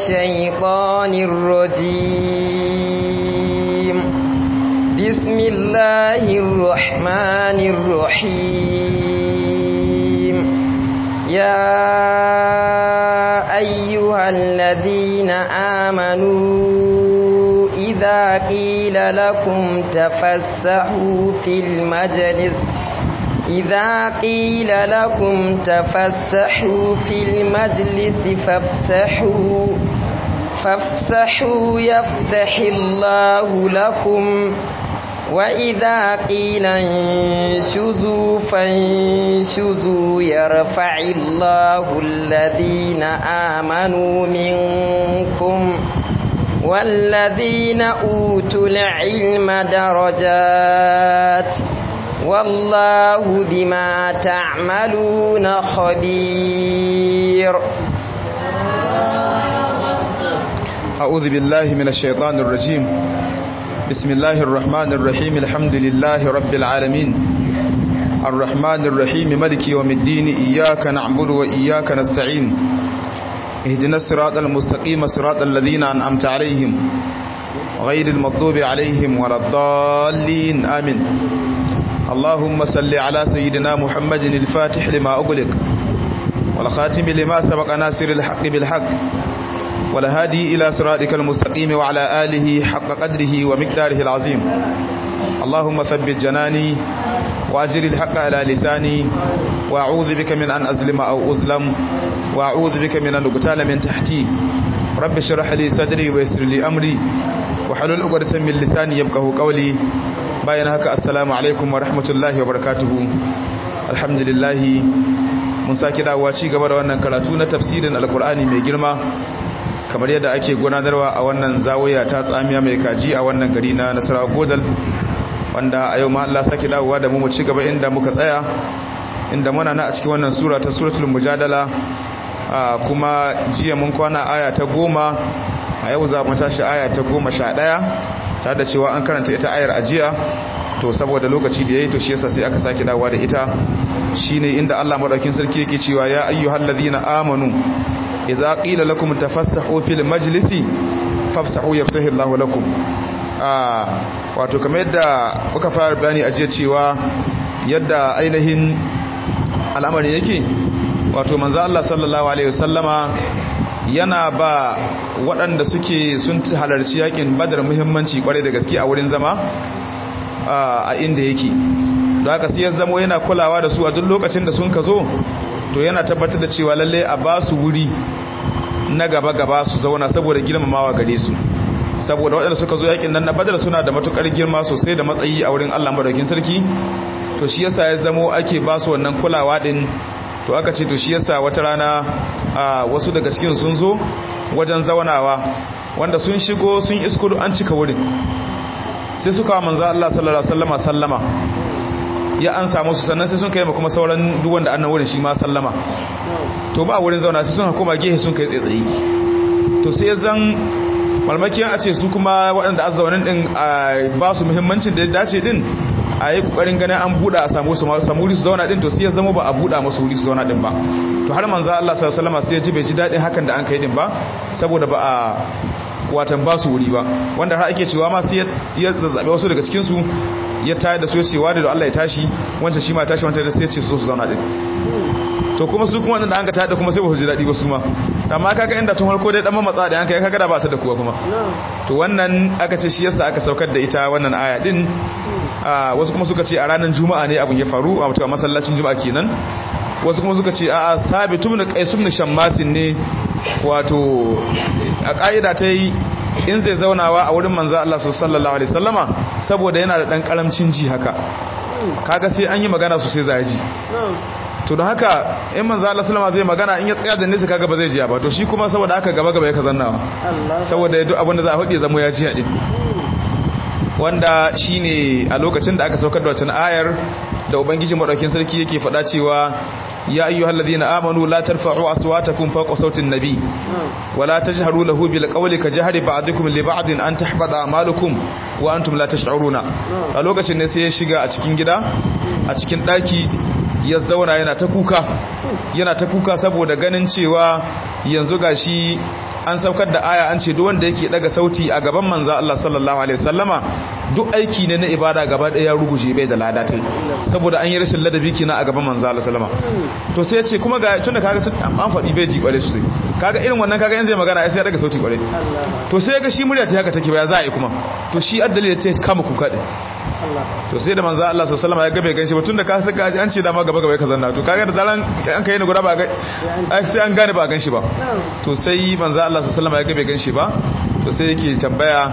الشيطان الرجيم بسم الله الرحمن الرحيم يا أيها الذين آمنوا إذا قيل لكم تفسحوا في المجلس إذا قيل لكم تفسحوا في المجلس فافسحوا فافسحوا يفسح الله لكم وإذا قيل انشزوا فانشزوا يرفع الله الذين آمنوا منكم والذين أوتوا العلم درجات والله بما تعملون خبير أعوذ بالله من الشيطان الرجيم بسم الله الرحمن الرحيم الحمد لله رب العالمين الرحمن الرحيم ملك يوم الدين إياك نعبد وإياك نستعين اهدنا الصراط المستقيم صراط الذين أنعمت عليهم غير المغضوب عليهم ولا الضالين آمين اللهم صل على سيدنا محمد الفاتح لما أغلق والخاتم لما سبق ناصر الحق بالحق والهادي إلى صراطك المستقيم وعلى آله حق قدره ومقداره العظيم اللهم ثبت جناني وأجر الحق على لساني وأعوذ بك من أن أظلم أو أظلم وأعوذ بك من أن أقتال من تحتي رب اشرح لي صدري ويسر لي أمري وحلل عقدة من لساني يفقهوا قولي bayan haka assalamu alaikum wa rahmatullahi wa barakatuhu alhamdulillahi mun saki dawowa ci gaba da wannan karatu na tafsirin alkur'ani mai girma kamar yadda ake gudanarwa a wannan zawaya ta tsamiya mai kaji a wannan gari na nasarawa godal wanda a yau ma Allah saki dawowa da mu mu ci gaba inda muka tsaya inda muna na a cikin wannan sura ta suratul mujadala kuma jiya mun kwana aya ta goma a yau za mu tashi aya ta goma sha ɗaya tare da cewa an karanta ita ayar ajiya to saboda lokaci da yayi to shi yasa sai aka sake dawowa da ita shine inda Allah madaukin sarki yake cewa ya ayyuhal ladina amanu idza qila lakum tafassahu fil majlisi fafsahu yafsahu Allahu lakum ah wato kamar yadda muka fara bayani ajiya cewa yadda ainihin al'amari yake wato manzo Allah sallallahu alaihi wasallama yana ba waɗanda suke sun halarci yakin badar muhimmanci kwarai da gaske a wurin zama a inda yake da haka sai ya zamo yana kulawa da su a duk lokacin da sun ka zo to yana tabbatar da cewa lalle a ba su wuri na gaba-gaba su zauna saboda girmamawa gare su saboda waɗanda suka zo yakin nan na badar suna da matukar girma sosai da matsayi a wurin Allah madaukin sarki to shi yasa ya zamo ake ba su wannan kulawa din to aka ce to shi yasa wata rana a wasu daga cikin sun zo wajen zaunawa wanda sun shigo sun isko an cika wurin sai suka manzo Allah sallallahu alaihi wasallama sallama ya an samu su sannan sai sun kai kuma sauran duk wanda annan wurin shi ma sallama to ba wurin zauna sai sun koma gehe sun kai tsaye to sai zan malmakiyan a ce su kuma waɗanda azzaunin din ba su muhimmancin da ya dace din a yi kokarin ganin an buɗa a samu su samu wuri su zauna din to sai ya zama ba a buɗa masu wuri su zauna din ba to har manzo Allah sallallahu alaihi wasallam sai ya ji bai ji dadin hakan da an kai din ba saboda ba a watan ba su wuri ba wanda har ake cewa ma sai ya zazzabe wasu daga cikin su ya tayar da su ya ce wa da Allah ya tashi wancan shi ma tashi wancan sai ya ce su su zauna din to kuma su kuma wanda an ka tada kuma sai ba su ji dadi ba su ma amma kaga inda tun farko dai dan mamatsa da yanka kaga da ba ta da kuwa kuma to wannan aka ce shi yasa aka saukar da ita wannan aya din wasu kuma suka ce a ranar juma'a ne abin ya faru a mutuwa masallacin juma'a kenan wasu kuma suka ce a'a sabitu ibn qais ibn shammasin ne wato a ka'ida ta yi in zai zaunawa a wurin manzo Allah sallallahu alaihi wasallama saboda yana da dan karamcin ji haka kaga sai an yi magana sosai za ji to don haka in manzo Allah sallama zai magana in ya tsaya da nesa kaga ba zai ji ba to shi kuma saboda haka gaba gaba ya kazannawa saboda duk abin da za a faɗi zamo ya ji hadin wanda shine a lokacin da aka saukar da wacce ayar da ubangiji madaukin sarki yake faɗa cewa ya ayyuhal ladina amanu la tarfa'u aswatakum fawqa sautin nabi wa la tajharu lahu bil qawli ka jahri ba'dikum li ba'din an tahbata a'malukum wa antum la tash'uruna a lokacin ne sai ya shiga a cikin gida a cikin daki ya zauna yana ta kuka yana ta kuka saboda ganin cewa yanzu gashi an saukar da aya an ce duk wanda yake daga sauti a gaban manzo Allah sallallahu alaihi wasallama duk aiki ne na ibada gaba daya ya ruguje bai da lada tai saboda an yi rashin ladabi kina a gaban manzo Allah sallama to sai ya ce kuma ga tunda kaga tun an faɗi bai ji kware sosai kaga irin wannan kaga yanzu zai magana sai ya daga sauti kware to sai ga shi murya ta haka take ba za a yi kuma to shi addali ya ce kama kuka din to sai da manzo Allah sallallahu alaihi wasallam ya gabe ganshi ba tunda ka saka an ce da ma gaba gaba ka zanna to kaga da zaran an kai ni guda ba ga sai an gane ba ganshi ba to sai manzo Allah sallallahu alaihi wasallam ya gabe ganshi ba to sai yake tambaya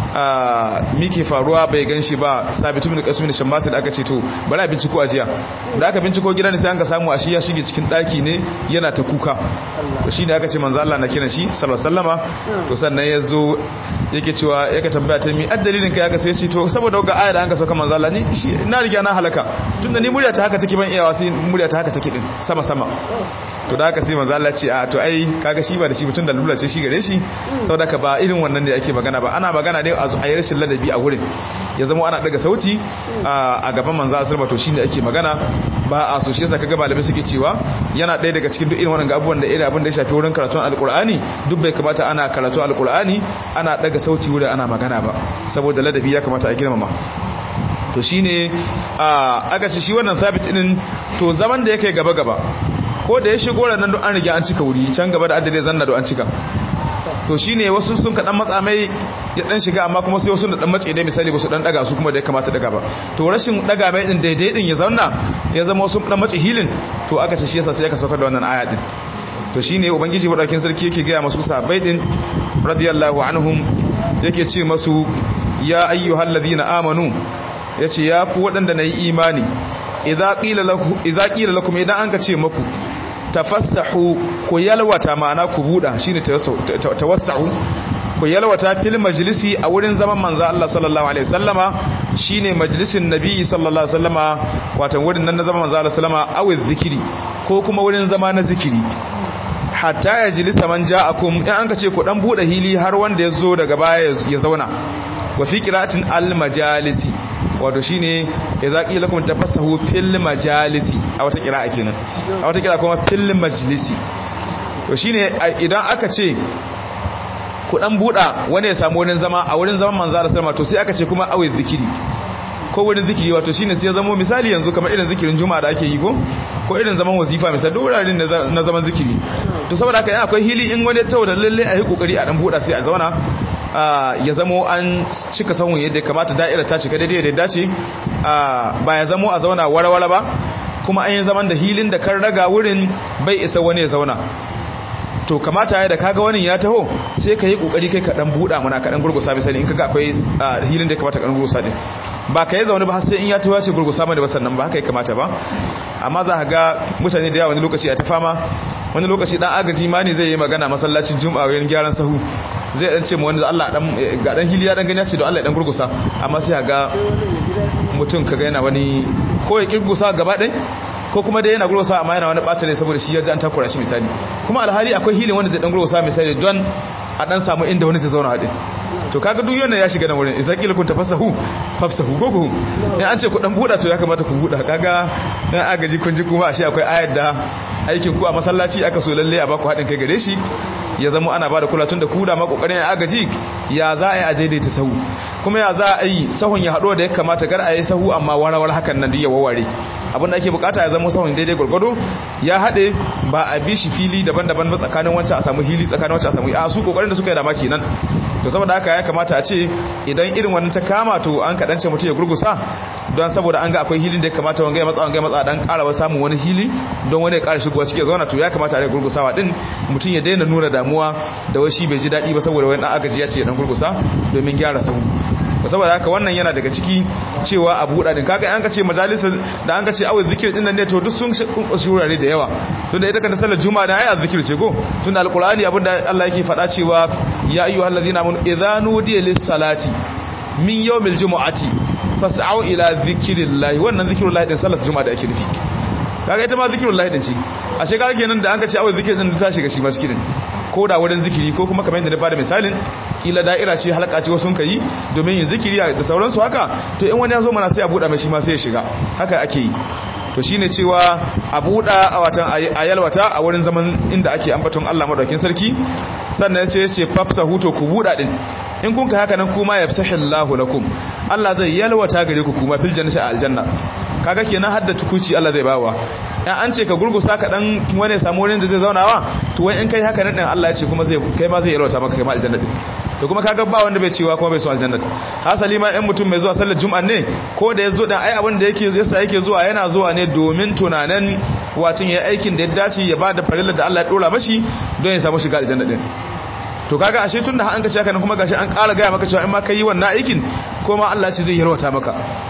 mike faruwa bai ganshi ba sabitu bin qasim bin shammasi da aka ce to bari a binciko ajiya da aka binciko gidan ne sai an ka samu a shi ya shige cikin daki ne yana ta kuka to shine aka ce manzo Allah na kiran shi sallallahu alaihi wasallama to sannan yazo yake cewa yake tambaya ta mi addalilin kai aka sai ce to saboda ga aya da an ka sauka manzo Allah ni shi na riga na halaka tunda ni murya ta haka take ban iyawa sai murya ta haka take din sama sama to da haka sai manzo Allah ce a to ai kaga shi ba da shi mutun da lula ce shi gare shi saboda ka ba irin wannan da ake magana ba ana magana ne a yi rashin ladabi a wurin ya zama ana daga sauti a gaban manzo Allah to shine ake magana ba a so shi yasa kaga malamai suke cewa yana ɗaya daga cikin duk irin wannan abubuwan da irin abin da ya shafi wurin karatun alqur'ani duk bai kamata ana karatu alqur'ani ana daga sauti wurin ana magana ba saboda ladabi ya kamata a girmama to shine aka ce shi wannan sabit din to zaman da yake gaba gaba ko da ya shigo nan don an riga an cika wuri can gaba da adadin zanna don an cika to shine wasu sun kaɗan matsa mai ya dan shiga amma kuma sai wasu da dan matse dai misali ba su dan daga su kuma da ya kamata daga ba to rashin daga mai din daidai din ya zauna ya zama wasu dan matse hilin to aka ce shi yasa sai aka saukar da wannan aya din to shine ubangiji madaukin sarki yake ga masu sahabbai din radiyallahu anhum yake ce masu ya ayyuhal ladina amanu yace ya ku wadanda nayi imani idza qila lakum idza qila lakum idan an ka ce maku tafassahu ku yalwata ma'ana ku buda shine tawassahu ku yalwata fil majlisi a wurin zaman manzo Allah sallallahu alaihi wasallama shine majlisin nabi sallallahu alaihi wasallama wato wurin nan na zaman manzo Allah sallama awi zikiri ko kuma wurin zama na zikiri hatta ya jilisa man ja'akum in an ka ce ku dan bude hili har wanda ya zo daga baya ya zauna wa fi qira'atin al majalisi wato shine idza qila lakum tafassahu fil majalisi a wata qira'a kenan a wata qira'a kuma fil majlisi to shine idan aka ce ku dan buda wani ya samu wurin zama a wurin zaman manzo Allah sallama to sai aka ce kuma awi zikiri ko wurin zikiri wato shine sai ya zama misali yanzu kamar irin zikirin juma'a da ake yi ko ko irin zaman wazifa misali duk wuraren na zaman zikiri to saboda haka akwai hili in wani tawo da lalle a yi kokari a dan buda sai a zauna ya zamo an cika sahun yadda kamata da'ira ta cika daidai da dace ba ya zamo a zauna warware ba kuma an yi zaman da hilin da kan raga wurin bai isa wani ya zauna to kamata ya da kaga wani ya taho sai ka yi kokari kai ka dan buɗa mana ka dan gurgusa misali in kaga akwai hilin da ya kamata ka dan gurgusa din ba ka yi zaune ba har sai in ya taho ya ce gurgusa mana ba sannan ba haka ya kamata ba amma za ka ga mutane da yawa wani lokaci a ta fama wani lokaci dan agaji ma ne zai yi magana masallacin juma'a wajen gyaran sahu zai dan ce mu wani Allah dan ga dan hiliya dan gani ya ce don Allah ya dan gurgusa amma sai ga mutum kaga yana wani ko ya kirgusa gaba ɗaya ko kuma dai yana gurgusa amma yana wani ɓata ne saboda shi ya ji an takura shi misali kuma alhali akwai hilin wanda zai dan gurgusa misali don a dan samu inda wani zai zauna haɗin to kaga duk yana ya shiga nan wurin idan kila kun tafassahu fafsahu ko ku in an ce ku dan buda to ya kamata ku buda kaga dan agaji kun ji kuma ashe akwai ayar da aikin ku a masallaci aka so lalle a baku hadin kai gare shi ya zama ana bada kula tun da ku da ma kokarin agaji ya za a yi a daidaita sahu kuma ya za a yi sahun ya hado da ya kamata kar a yi sahu amma warawar hakan nan duk ya waware abin da ake bukata ya zama sahun daidai gurgudu ya hade ba a bi shi fili daban-daban ba tsakanin wancan a samu hili tsakanin wancan a samu a su kokarin da suka yi da maki nan to saboda haka ya kamata a ce idan irin wannan ta kama to an kadance mutum ya gurgusa don saboda an ga akwai hilin da ya kamata wanga ya matsa wanga ya matsa dan karawa samun wani hili don wani ya kara shigowa cike zauna to ya kamata a rage gurgusawa din mutum ya daina nuna damuwa da washi bai ji daɗi ba saboda wani dan agaji ya ce dan gurgusa domin gyara sahu saboda haka wannan yana daga ciki cewa abu hudu din kaga an ka ce majalisar da an ka ce awai zikir din nan ne to duk sun shurare da yawa tun da ita kan sallar juma'a da ayi zikir ce go tun da alqur'ani abinda Allah yake faɗa cewa ya ayyuhal ladzina amanu idza nudiya lis salati min yawmil jumu'ati fas'au ila zikrillahi wannan zikrullahi din sallar juma'a da ake nufi kaga ita ma zikrullahi din ce ashe kaga kenan da an ka ce awai zikir din ta shiga shi ma cikin ko da wurin zikiri ko kuma kamar yadda na bada misalin kila da'ira ce halaka ce wasu kai domin yin zikiri da sauransu haka to in wani ya zo mana sai a buɗa mai shi ma sai ya shiga haka ake yi to shine cewa a buɗa a watan a yalwata a wurin zaman inda ake ambaton Allah madaukin sarki sannan sai ya ce fafsahu to ku buda din in kun ka haka nan kuma yafsahillahu lakum Allah zai yalwata gare ku kuma fil jannati a aljanna kaga kenan hadda tukuci Allah zai bawa in an ce ka gurgusa ka dan wani samu wurin da zai zaunawa to wai in kai haka nan din Allah ya ce kuma zai kai ma zai yalwata maka kai ma aljanna din to kuma kaga ba wanda bai cewa kuma bai so aljanna hasali ma in mutum mai zuwa sallar juma'a ne ko da yazo dan ai abin da yake yasa yake zuwa yana zuwa ne domin tunanin wacin ya aikin da ya dace ya bada farilla da Allah ya dora mashi don ya samu shiga aljanna din to kaga ashe tunda an ka ce haka kuma gashi an ƙara gaya maka cewa in ma kai wannan aikin ko ma Allah ce zai yarwata maka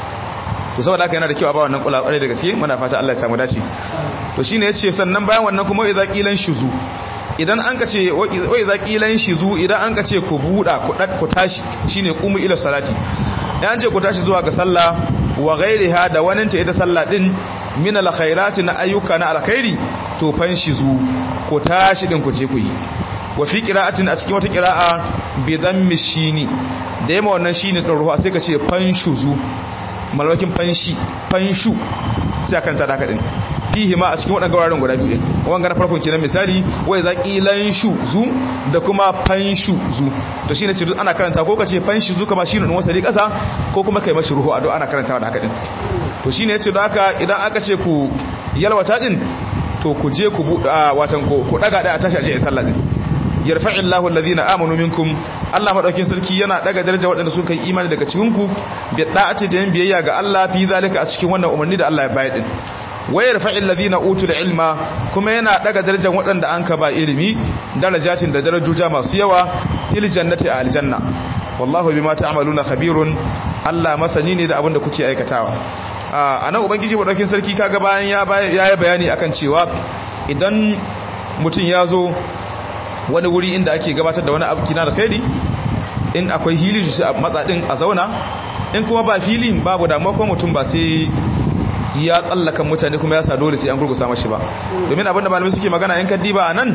to saboda haka yana da kyau a ba wannan kula kwarai da gaske muna fata Allah ya samu dace to shine yace sannan bayan wannan kuma idza qilan shuzu idan an ka ce wa idza qilan shuzu idan an ka ce ku buda ku ku tashi shine qumu ila salati an ce ku tashi zuwa ga sallah wa ghairiha da wannan ta ita sallah din min alkhairati na ayyuka na alkhairi to fan shizu ku tashi din ku je ku yi wa fi qira'atin a cikin wata qira'a bi dhammi shini da yamma wannan shine din ruwa sai ka ce fanshuzu malwakin fanshi fanshu sai akan ta da haka din fihi ma a cikin wadannan gawarin guda biyu din wanga na farkon kenan misali wai zaqilan shu zu da kuma fanshu zu to shine ce ana karanta ko kace fanshi zu kama shine din wasali kasa ko kuma kai mashi ruhu ado ana karantawa da haka din to shine yace don haka idan aka ce ku yalwata din to ku je ku watan ku daga da a tashi aje sallah din yarfa'i Allahu alladhina amanu minkum Allah madaukin sarki yana daga daraja waɗanda suka yi imani daga cikin ku bi da'ati da yin biyayya ga Allah fi zalika a cikin wannan umarni da Allah ya bayar din wa yarfa'i alladhina utul ilma kuma yana daga darajar waɗanda an ka ba ilimi darajatin da darajoja masu yawa fil jannati a aljanna wallahu bima ta'maluna khabirun Allah masani ne da abin da kuke aikatawa a nan ubangiji madaukin sarki kaga bayan ya yi bayani akan cewa idan mutum ya zo wani wuri inda ake gabatar da wani abu kina da kaidi in akwai hili shi a matsadin a zauna in kuma ba filin babu damuwa kuma mutum ba sai ya tsallaka mutane kuma ya sa dole sai an gurgusa mashi ba domin abinda malamai suke magana in ka diba a nan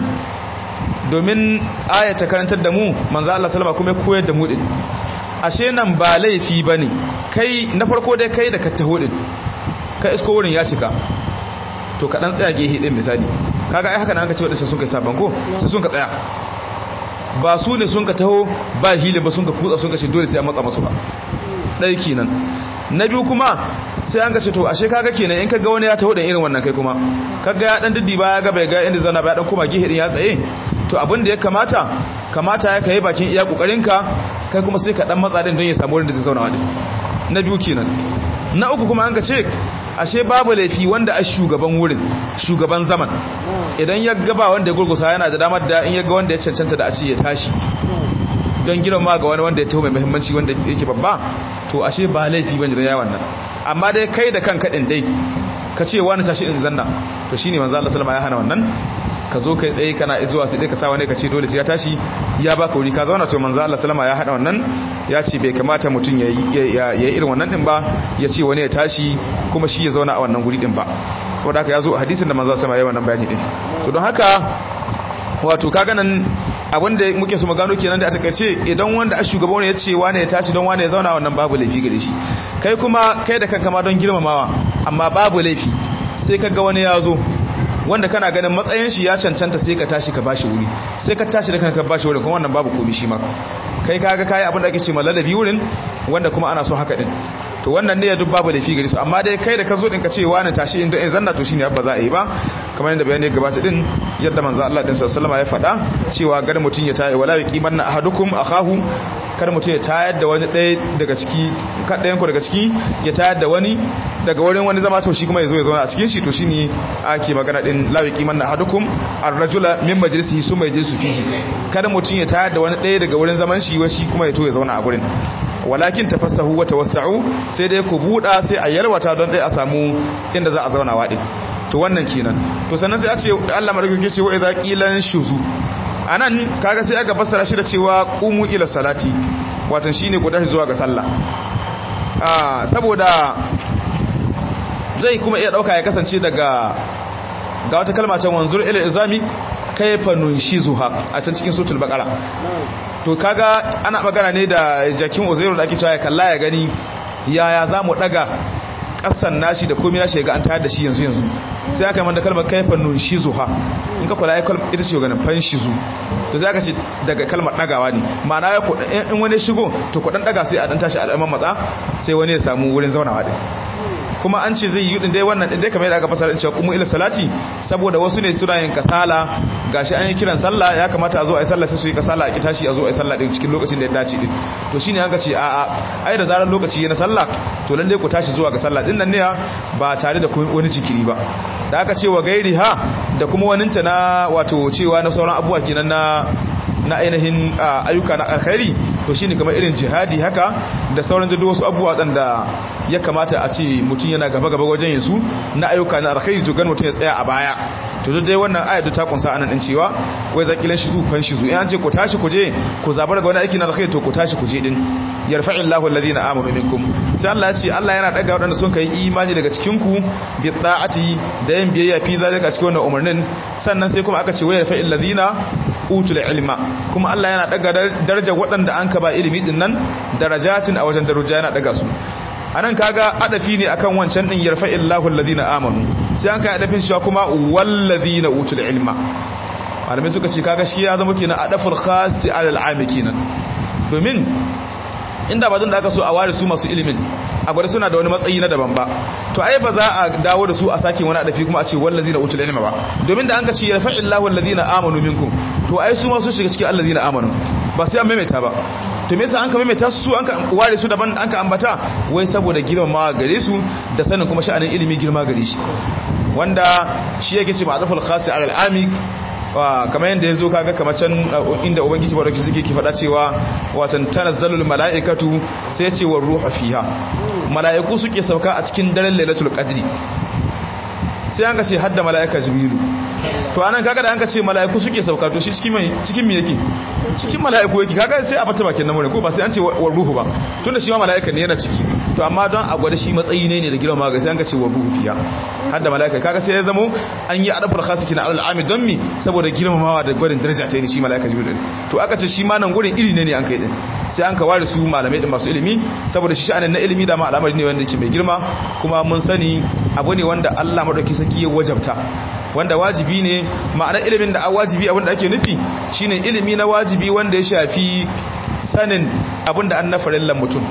domin aya ta karantar da mu manzo Allah sallama kuma koyar da mu din ashe nan ba laifi bane kai na farko dai kai da ka taho din ka isko wurin ya cika to ka dan tsaya gehe din misali kaga ai haka nan aka ce wadansu sun kai saban ko sai sun ka tsaya ba su ne sun ka taho ba hili ba sun ka kutsa sun ka ce dole sai an matsa masu ba dai kenan na biyu kuma sai an ga ce to ashe kaga kenan in kaga wani ya taho da irin wannan kai kuma kaga ya dan diddi ba ya ga bai ga inda zana ba ya dan koma gehe din ya tsaye to abin da ya kamata kamata ya kai bakin iya kokarinka kai kuma sai ka dan matsa din don ya samu wurin da zai zauna wadin na biyu kenan na uku kuma an ga ce ashe babu laifi wanda a shugaban wurin shugaban zaman idan ya gaba wanda ya gurgusa yana da damar da in ya ga wanda ya cancanta da a ce ya tashi don girma ga wani wanda ya taho mai muhimmanci wanda yake babba to ashe ba laifi bane da yawan nan amma dai kai da kanka din dai ka ce wani tashi in zanna to shine manzo Allah sallama ya hana wannan ka zo kai tsaye kana zuwa sai dai ka sa wani ka ce dole sai ya tashi ya baka wuri ka zauna to manzo Allah sallama ya hada wannan ya ce bai kamata mutum ya yi irin wannan din ba ya ce wani ya tashi kuma shi ya zauna a wannan guri din ba saboda haka ya zo hadisin da manzo sallama ya wannan bayani din to don haka wato kaga nan abinda muke su magano kenan da a takaice idan wanda a shugaba wani ya ce wane ya tashi don wane ya zauna wannan babu laifi gare shi kai kuma kai da kanka ma don girmamawa amma babu laifi sai ka ga wani ya zo wanda kana ganin matsayin shi ya cancanta sai ka tashi ka bashi wuri sai ka tashi da kanka ka bashi wuri kuma wannan babu komai shi ma kai kaga kai abin da ake ce malalabi wurin wanda kuma ana so haka din to wannan ne ya duk babu laifi gare su amma dai kai da ka zo din ka ce wani tashi inda in zanna to shine ba za a yi ba kamar yadda bayani gabata din yadda manzo Allah din sallallahu ya faɗa cewa gar mutun ya tayi wala yaqimanna ahadukum akahu kar mutun ya tayar da wani ɗaya daga ciki kaɗayan ku daga ciki ya tayar da wani daga wurin wani zama to shi kuma ya zo ya zauna a cikin shi to shine ake magana din la yaqimanna ahadukum ar-rajula min majlisihi summa yajlisu fihi kada mutun ya tayar da wani ɗaya daga wurin zaman shi wa shi kuma ya to ya zauna a gurin walakin tafassahu wa tawassa'u sai dai ku buda sai a yalwata don dai a samu inda za a zauna wa din to wannan kenan to sannan sai a ce Allah madaukake ce wa idza qilan shuzu anan kaga sai aka fassara shi da cewa qumu ila salati watan shine ku tashi zuwa ga sallah ah saboda zai kuma iya dauka ya kasance daga ga wata kalma can wanzur ila izami kayfa nunshizuha a can cikin suratul baqara to kaga ana magana ne da jakin uzairu da ake cewa ya kalla ya gani yaya za mu daga kasan nashi da komai nashi ga an tayar da shi yanzu yanzu sai aka manta kalmar kaifa nunshizuha in ka kula ai kalmar ita ce ganin fanshizu to sai aka ce daga kalmar dagawa ne ma'ana ya ku in wani shigo to ku dan daga sai a dan tashi al'amman matsa sai wani ya samu wurin zaunawa din kuma an ce zai yi din dai wannan din dai kamar yadda aka fasara cewa kuma ila salati saboda wasu ne suna yin kasala gashi an yi kiran sallah ya kamata a zo a yi sallah sai su yi kasala a kitashi a zo a yi sallah din cikin lokacin da ya dace din to shine an ka ce a a ai da zarar lokaci na sallah to lalle ku tashi zuwa ga sallah din nan ne ba tare da wani jikiri ba da aka ce wa gairi ha da kuma waninta na wato cewa na sauran abubuwa kenan na na ainihin ayyuka na alkhairi to shine kamar irin jihadi haka da sauran da wasu abubuwa da ya kamata a ce mutum yana gaba gaba wajen yin su na ayyuka na alkhairi to gan mutum ya tsaya a baya to dai wannan ayatu ta kunsa anan din cewa wai zakilan shi zufan shi zu in an ce ku tashi ku je ku zabar ga wani aiki na alkhairi to ku tashi ku je din yarfa'illahu alladhina amanu minkum sai Allah ya ce Allah yana daga wadanda sun kai imani daga cikin ku bi ta'ati da yin biyayya fi zalika cikin wannan umarnin sannan sai kuma aka ce wai yarfa'il ladina utul ilma kuma Allah yana daga darajar waɗanda an ka ba ilimi din nan darajatin a wajen daraja yana daga su anan kaga adafi ne akan wancan din yarfa'illahu alladhina amanu sai an kai adafin shi kuma walladhina utul ilma malamai suka ce kaga shi ya zama kenan adaful khasi alal ami kenan domin inda ba da aka so a ware su masu ilimin a gwada suna da wani matsayi na daban ba to ai ba za a dawo da su a sake wani adafi kuma a ce wallazina utul ilma ba domin da an ka ce yarfa'illahu allazina amanu minkum to ai su ma su shiga cikin allazina amanu ba sai an maimaita ba to me yasa an ka maimaita su an ka ware su daban an ka ambata wai saboda girmamawa gare su da sanin kuma sha'anin ilimi girma gare shi wanda shi yake ce ma'azaful khasi alal ami kamar yadda ya zo kaga kamar can inda ubangiji ba da suke ki faɗa cewa watan tanazzalul mala'ikatu sai ce wa ruhu fiha mala'iku suke sauka a cikin daren lailatul qadri sai an ka ce hadda mala'ika jibrilu to anan kaga da an ka ce mala'iku suke sauka to shi cikin mai cikin me yake cikin mala'iku yake kaga sai a fata bakin namure ko ba sai an ce wa ruhu ba tunda shi ma mala'ika ne yana ciki to amma don a gwada shi matsayi ne ne da girma ga sai an ka ce wa ruhu fiya hadda mala'ika kaga sai ya zamo an yi adabul khasiki na al'ami don mi saboda girmamawa da gwadin daraja ta ne shi mala'ika jibril to aka ce shi ma nan gurin iri ne ne an kai din sai an ka ware su malamai din masu ilimi saboda shi sha'anin na ilimi da ma al'amari ne wanda yake mai girma kuma mun sani abu ne wanda Allah madauki saki ya wajabta wanda wajibi ne ma'ana ilimin da a wajibi abinda ake nufi shine ilimi na wajibi wanda ya shafi sanin abinda an na farillan mutum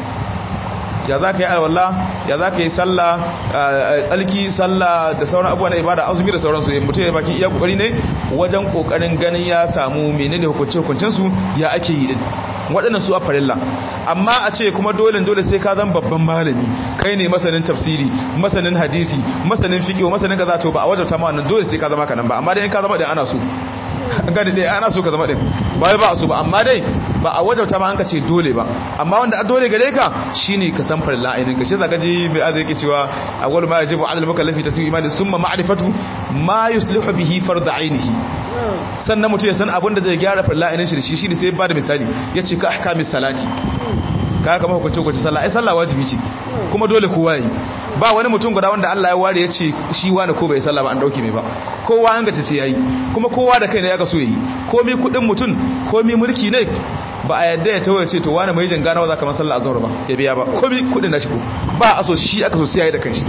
ya za ka yi alwallah ya za ka yi sallah tsalki sallah da sauran abubuwa na ibada azumi da sauransu ya mutum ya bakin iya kokari ne wajen kokarin ganin ya samu menene hukunce hukuncen su ya ake yi din waɗannan su a farilla amma a ce kuma dole dole sai ka zan babban malami kai ne masanin tafsiri masanin hadisi masanin fiqh masanin kaza to ba a wajabta ma wannan dole sai ka zama kanan ba amma dai in ka zama da ana so gani dai ana so ka zama din ba ba so ba amma dai ba a wajauta ma an ka ce dole ba amma wanda a dole gare ka shine ka san farilla ainin ka shi zaka ji mai azai yake cewa awwal ma yajibu ala al-mukallafi tasawwi imani summa ma'rifatu ma yuslihu bihi fard ainihi sannan mutum ya san abin da zai gyara farilla ainin shi shi shine sai ba da misali yace ka ahkamis salati ka kama hukunci hukunci sallah ai sallah wajibi ce kuma dole kowa yi ba wani mutum guda wanda Allah ya ware ya ce shi wani ko bai sallah ba an dauke mai ba kowa an gace sai yayi kuma kowa da kai ne ya ga so yayi komai kudin mutum komai mulki ne ba a yadda ya tawaye ce to wani mai jin ganawa zaka sallah azhar ba ya biya ba komai kudin nashi ko ba a so shi aka so sai yayi da kanshi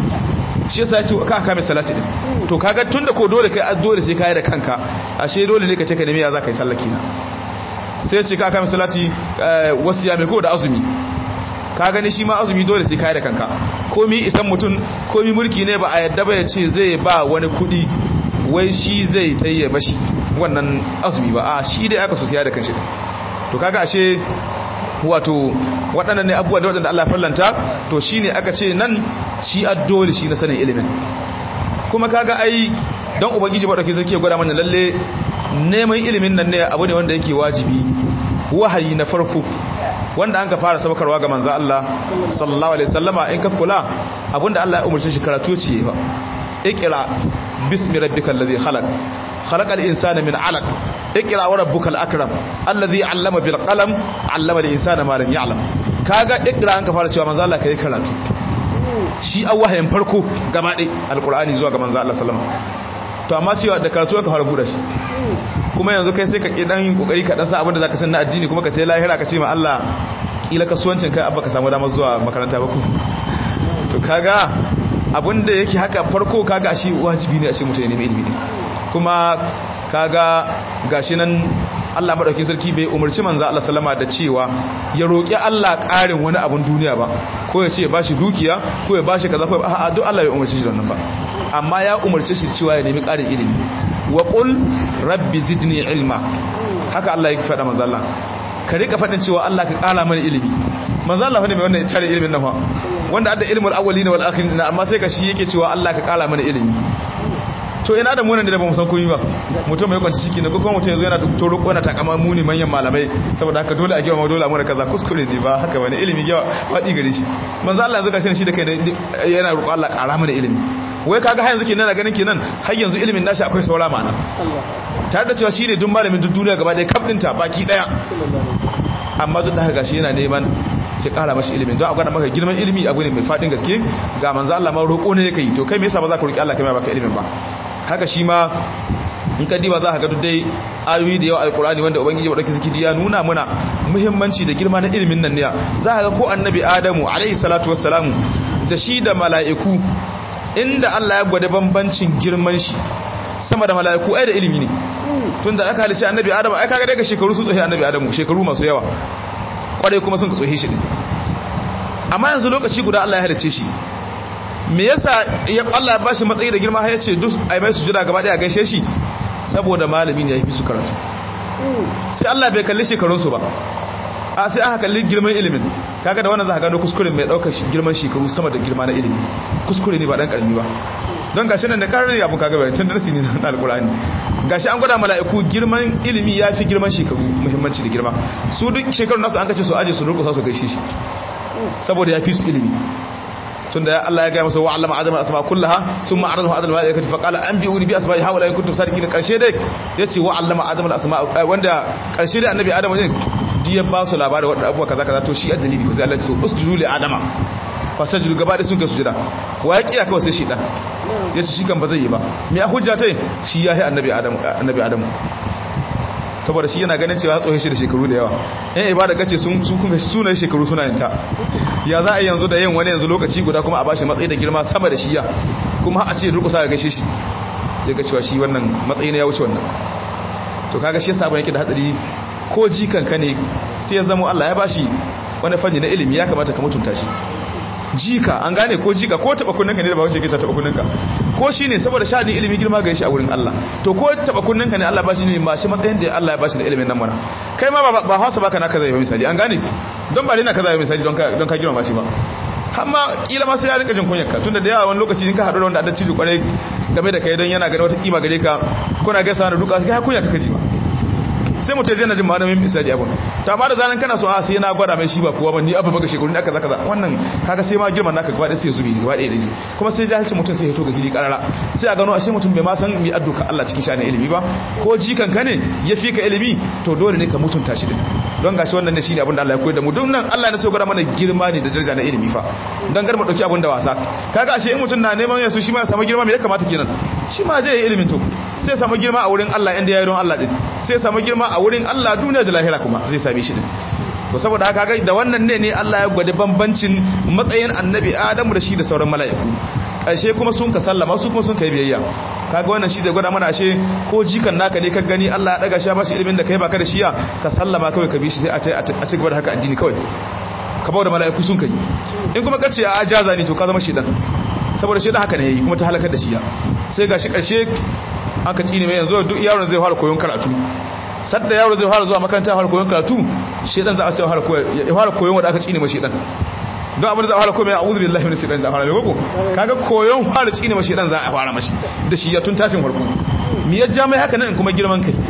shi yasa ya ce ka kame salati din to kaga tunda ko dole kai dole sai kai da kanka ashe dole ne ka ce ka nemi ya zaka yi sallah kina sai ce ka kame salati wasu ya mai ko da azumi ka gani shi ma azumi dole sai kai da kanka komi isan mutum komi mulki ne ba a yadda ba ya ce zai ba wani kudi wai shi zai tayye mashi wannan azumi ba a shi dai aka so siya da kanshi to kaga ashe wato waɗannan ne abubuwa da waɗanda Allah fallanta to shine aka ce nan shi addoli shi na sanin ilimin kuma kaga ai don ubangiji ba dauke zai gwada mana lalle neman ilimin nan ne abu ne wanda yake wajibi wahayi na farko wanda an ka fara sabakarwa ga manzo Allah sallallahu alaihi wasallama in ka kula abinda Allah ya umarce shi karatu ce ba iqra bismi rabbikal ladhi khalaq khalaqal insana min 'alaq iqra wa rabbukal akram alladhi 'allama bil qalam 'allama al insana ma lam ya'lam kaga iqra an ka fara cewa manzo Allah kai karatu shi a wahayin farko gaba ɗaya alqur'ani zuwa ga manzo Allah sallallahu alaihi wasallam to amma cewa da karatu ka fara buɗe shi kuma yanzu kai sai ka ƙi ɗan ƙoƙari ka ɗan sa abin da za ka san na addini kuma ka ce lahira ka ce ma Allah ƙila kasuwancin kai abba ka samu damar zuwa makaranta ba ku to kaga abinda yake haka farko kaga shi wajibi ne a ce mutum ya nemi ilimi kuma kaga gashi nan Allah madaukakin sarki bai umarci manzo Allah sallama da cewa ya roki Allah ƙarin wani abun duniya ba ko ya ce ya bashi dukiya ko ya bashi kaza ko a'a duk Allah bai umarci shi da wannan ba amma ya umarce shi cewa ya nemi ƙarin ilimi wa qul rabbi zidni ilma haka Allah ya faɗa manzo Allah ka rika faɗin cewa Allah ka ƙara mana ilimi manzo Allah ne mai wannan tare ilimin nan fa wanda adda ilmul awwalin wal akhirin amma sai ka shi yake cewa Allah ka ƙara mana ilimi to ina da munan da ba mu san komai ba mutum mai kwanci ciki ne ko kuma mutum yanzu yana to roƙo yana takama muni manyan malamai saboda haka dole a girma dole a mura kaza kuskure ne ba haka bane ilimi yawa faɗi gare shi manzo Allah yanzu gashi shi da kai yana roƙo Allah ƙara mana ilimi wai kaga har yanzu kenan na ganin kenan har yanzu ilimin nashi akwai saura mana tare da cewa shine duk malamin duk duniya gaba ɗaya kaf ɗinta baki ɗaya amma duk da haka gashi yana neman ya kara mashi ilimin don a gwada maka girman ilimi abu ne mai fadin gaske ga manzo Allah ma roƙo ne yake yi to kai me yasa ba za ka roki Allah kai ma baka ilimin ba haka shi ma in ka diba za ka ga duk dai ayoyi da yawa alkurani wanda ubangiji wadaki zikiri ya nuna muna muhimmanci da girma na ilimin nan ne za ka ga ko annabi adamu alaihi salatu wassalamu da shi da mala'iku inda Allah ya gwada bambancin girman shi sama da mala'iku ai da ilimi ne tunda aka halice annabi adamu ai kaga daga shekaru su tsohi annabi adamu shekaru masu yawa kwarai kuma sun ka tsohi shi ne amma yanzu lokaci guda Allah ya halice shi me yasa ya Allah ya bashi matsayi da girma har yace duk ai mai sujuda gaba daya gaishe shi saboda malami ne ya fi su karatu sai Allah bai kalli shekarun su ba a sai aka kalli girman ilimin kaga da wannan za ka gano kuskuren mai daukar girman shekaru sama da girma na ilimi kuskure ne ba dan karami ba don gashi nan da karar abun kaga bayan tun darasi ne na alkur'ani gashi an gwada mala'iku girman ilimi ya fi girman shekaru muhimmanci da girma su duk shekarun nasu an kace su aje su durkusa su gaishe shi saboda ya fi su ilimi tunda Allah ya gaya masa wa allama adama asma kullaha thumma aradahu adama malaikati fa qala anbi'uni bi asma'i haula in kuntum sadiqin karshe dai yace wa allama adama asma wanda karshe dai annabi adama ne duk ya ba su labarin wadda abuwa kaza kaza to shi addalili fa sai Allah ya ce usjudu li adama fa sajdu gaba da sun kai sujada wa ya kiya kawai sai shi dan yace shi kan ba zai yi ba me a hujja tai shi ya yi annabi adamu annabi adamu saboda shi yana ganin cewa tsohe shi da shekaru da yawa yan ibada kace sun su kuma sunan shekaru suna yin ta ya za a yanzu da yin wani yanzu lokaci guda kuma a bashi matsayi da girma sama da shi ya kuma a ce durkusa ga gaishe shi ya ga cewa shi wannan matsayi ne ya wuce wannan to kaga shi yasa ban yake da hadari ko jikan ka ne sai ya zama Allah ya bashi wani fanni na ilimi ya kamata ka mutunta shi jika an gane ko jika ko taba kunninka ne da ba wace ke ta taba kunninka ko shine saboda sha'anin ilimi girma ga shi a wurin Allah to ko taba kunninka ne Allah ba shi ne ma shi matsayin da Allah ya ba shi da ilimin nan mana kai ma ba hausa baka naka zai misali an gane don ba na kaza misali don ka don ka girma shi ba amma kila ma sai ya rinka jin kunyarka tunda da yawa wani lokaci in ka haɗu da wanda adda ciji kwarai game da kai don yana gani wata kima gare ka kuna gaisa da duka kai kunya ka kaji ba sai mutum zai na jin malamin misali abun ta ba da zanen kana so a sai na gwada mai shi ba kuwa ba ni abu baka shekaru ne aka zaka wannan kaga sai ma girman naka gaba da sai zubi gaba da yaji kuma sai jahilci mutum sai ya to ga gidi karara sai a gano ashe mutum bai ma san mi adduka Allah cikin sha'anin ilimi ba ko jikan ka ne ya fi ka ilimi to dole ne ka mutunta shi din don gashi wannan ne shine abin da Allah ya koyar da mu don nan Allah ne so gwada mana girma ne da daraja na ilimi fa don gar mu dauki abin da wasa kaga ashe in mutum na neman yasu shi ma ya samu girma me ya kamata kenan shi ma zai yi ilimin to sai samu girma a wurin Allah inda ya yi don Allah din sai samu girma a wurin Allah duniya da lahira kuma zai same shi din to saboda haka ga da wannan ne ne Allah ya gwada bambancin matsayin annabi Adamu da shi da sauran mala'iku ƙarshe kuma sun ka sallama su kuma sun kai biyayya kaga wannan shi da gwada mana ashe ko jikan naka ne ka gani Allah ya daga shi ba shi ilimin da kai baka da shiya ka sallama kawai ka bi shi sai a ci gaba da haka addini kawai ka bawa da mala'iku sun kai in kuma kace a ajaza ne to ka zama shedan saboda shedan haka ne yayi kuma ta halakar da shi ya sai gashi ƙarshe aka tsine mai yanzu duk yaron zai fara koyon karatu sadda yaro zai fara zuwa makaranta fara koyon karatu shedan za a ce fara koyon ya fara koyon wanda aka tsine mai shedan don abin da za a fara koyon a'udhu billahi minash shaitanir rajim fara ko kaga koyon fara tsine mai shedan za a fara mashi da shi ya tun tashin farko mi ya ja mai haka nan kuma girman kai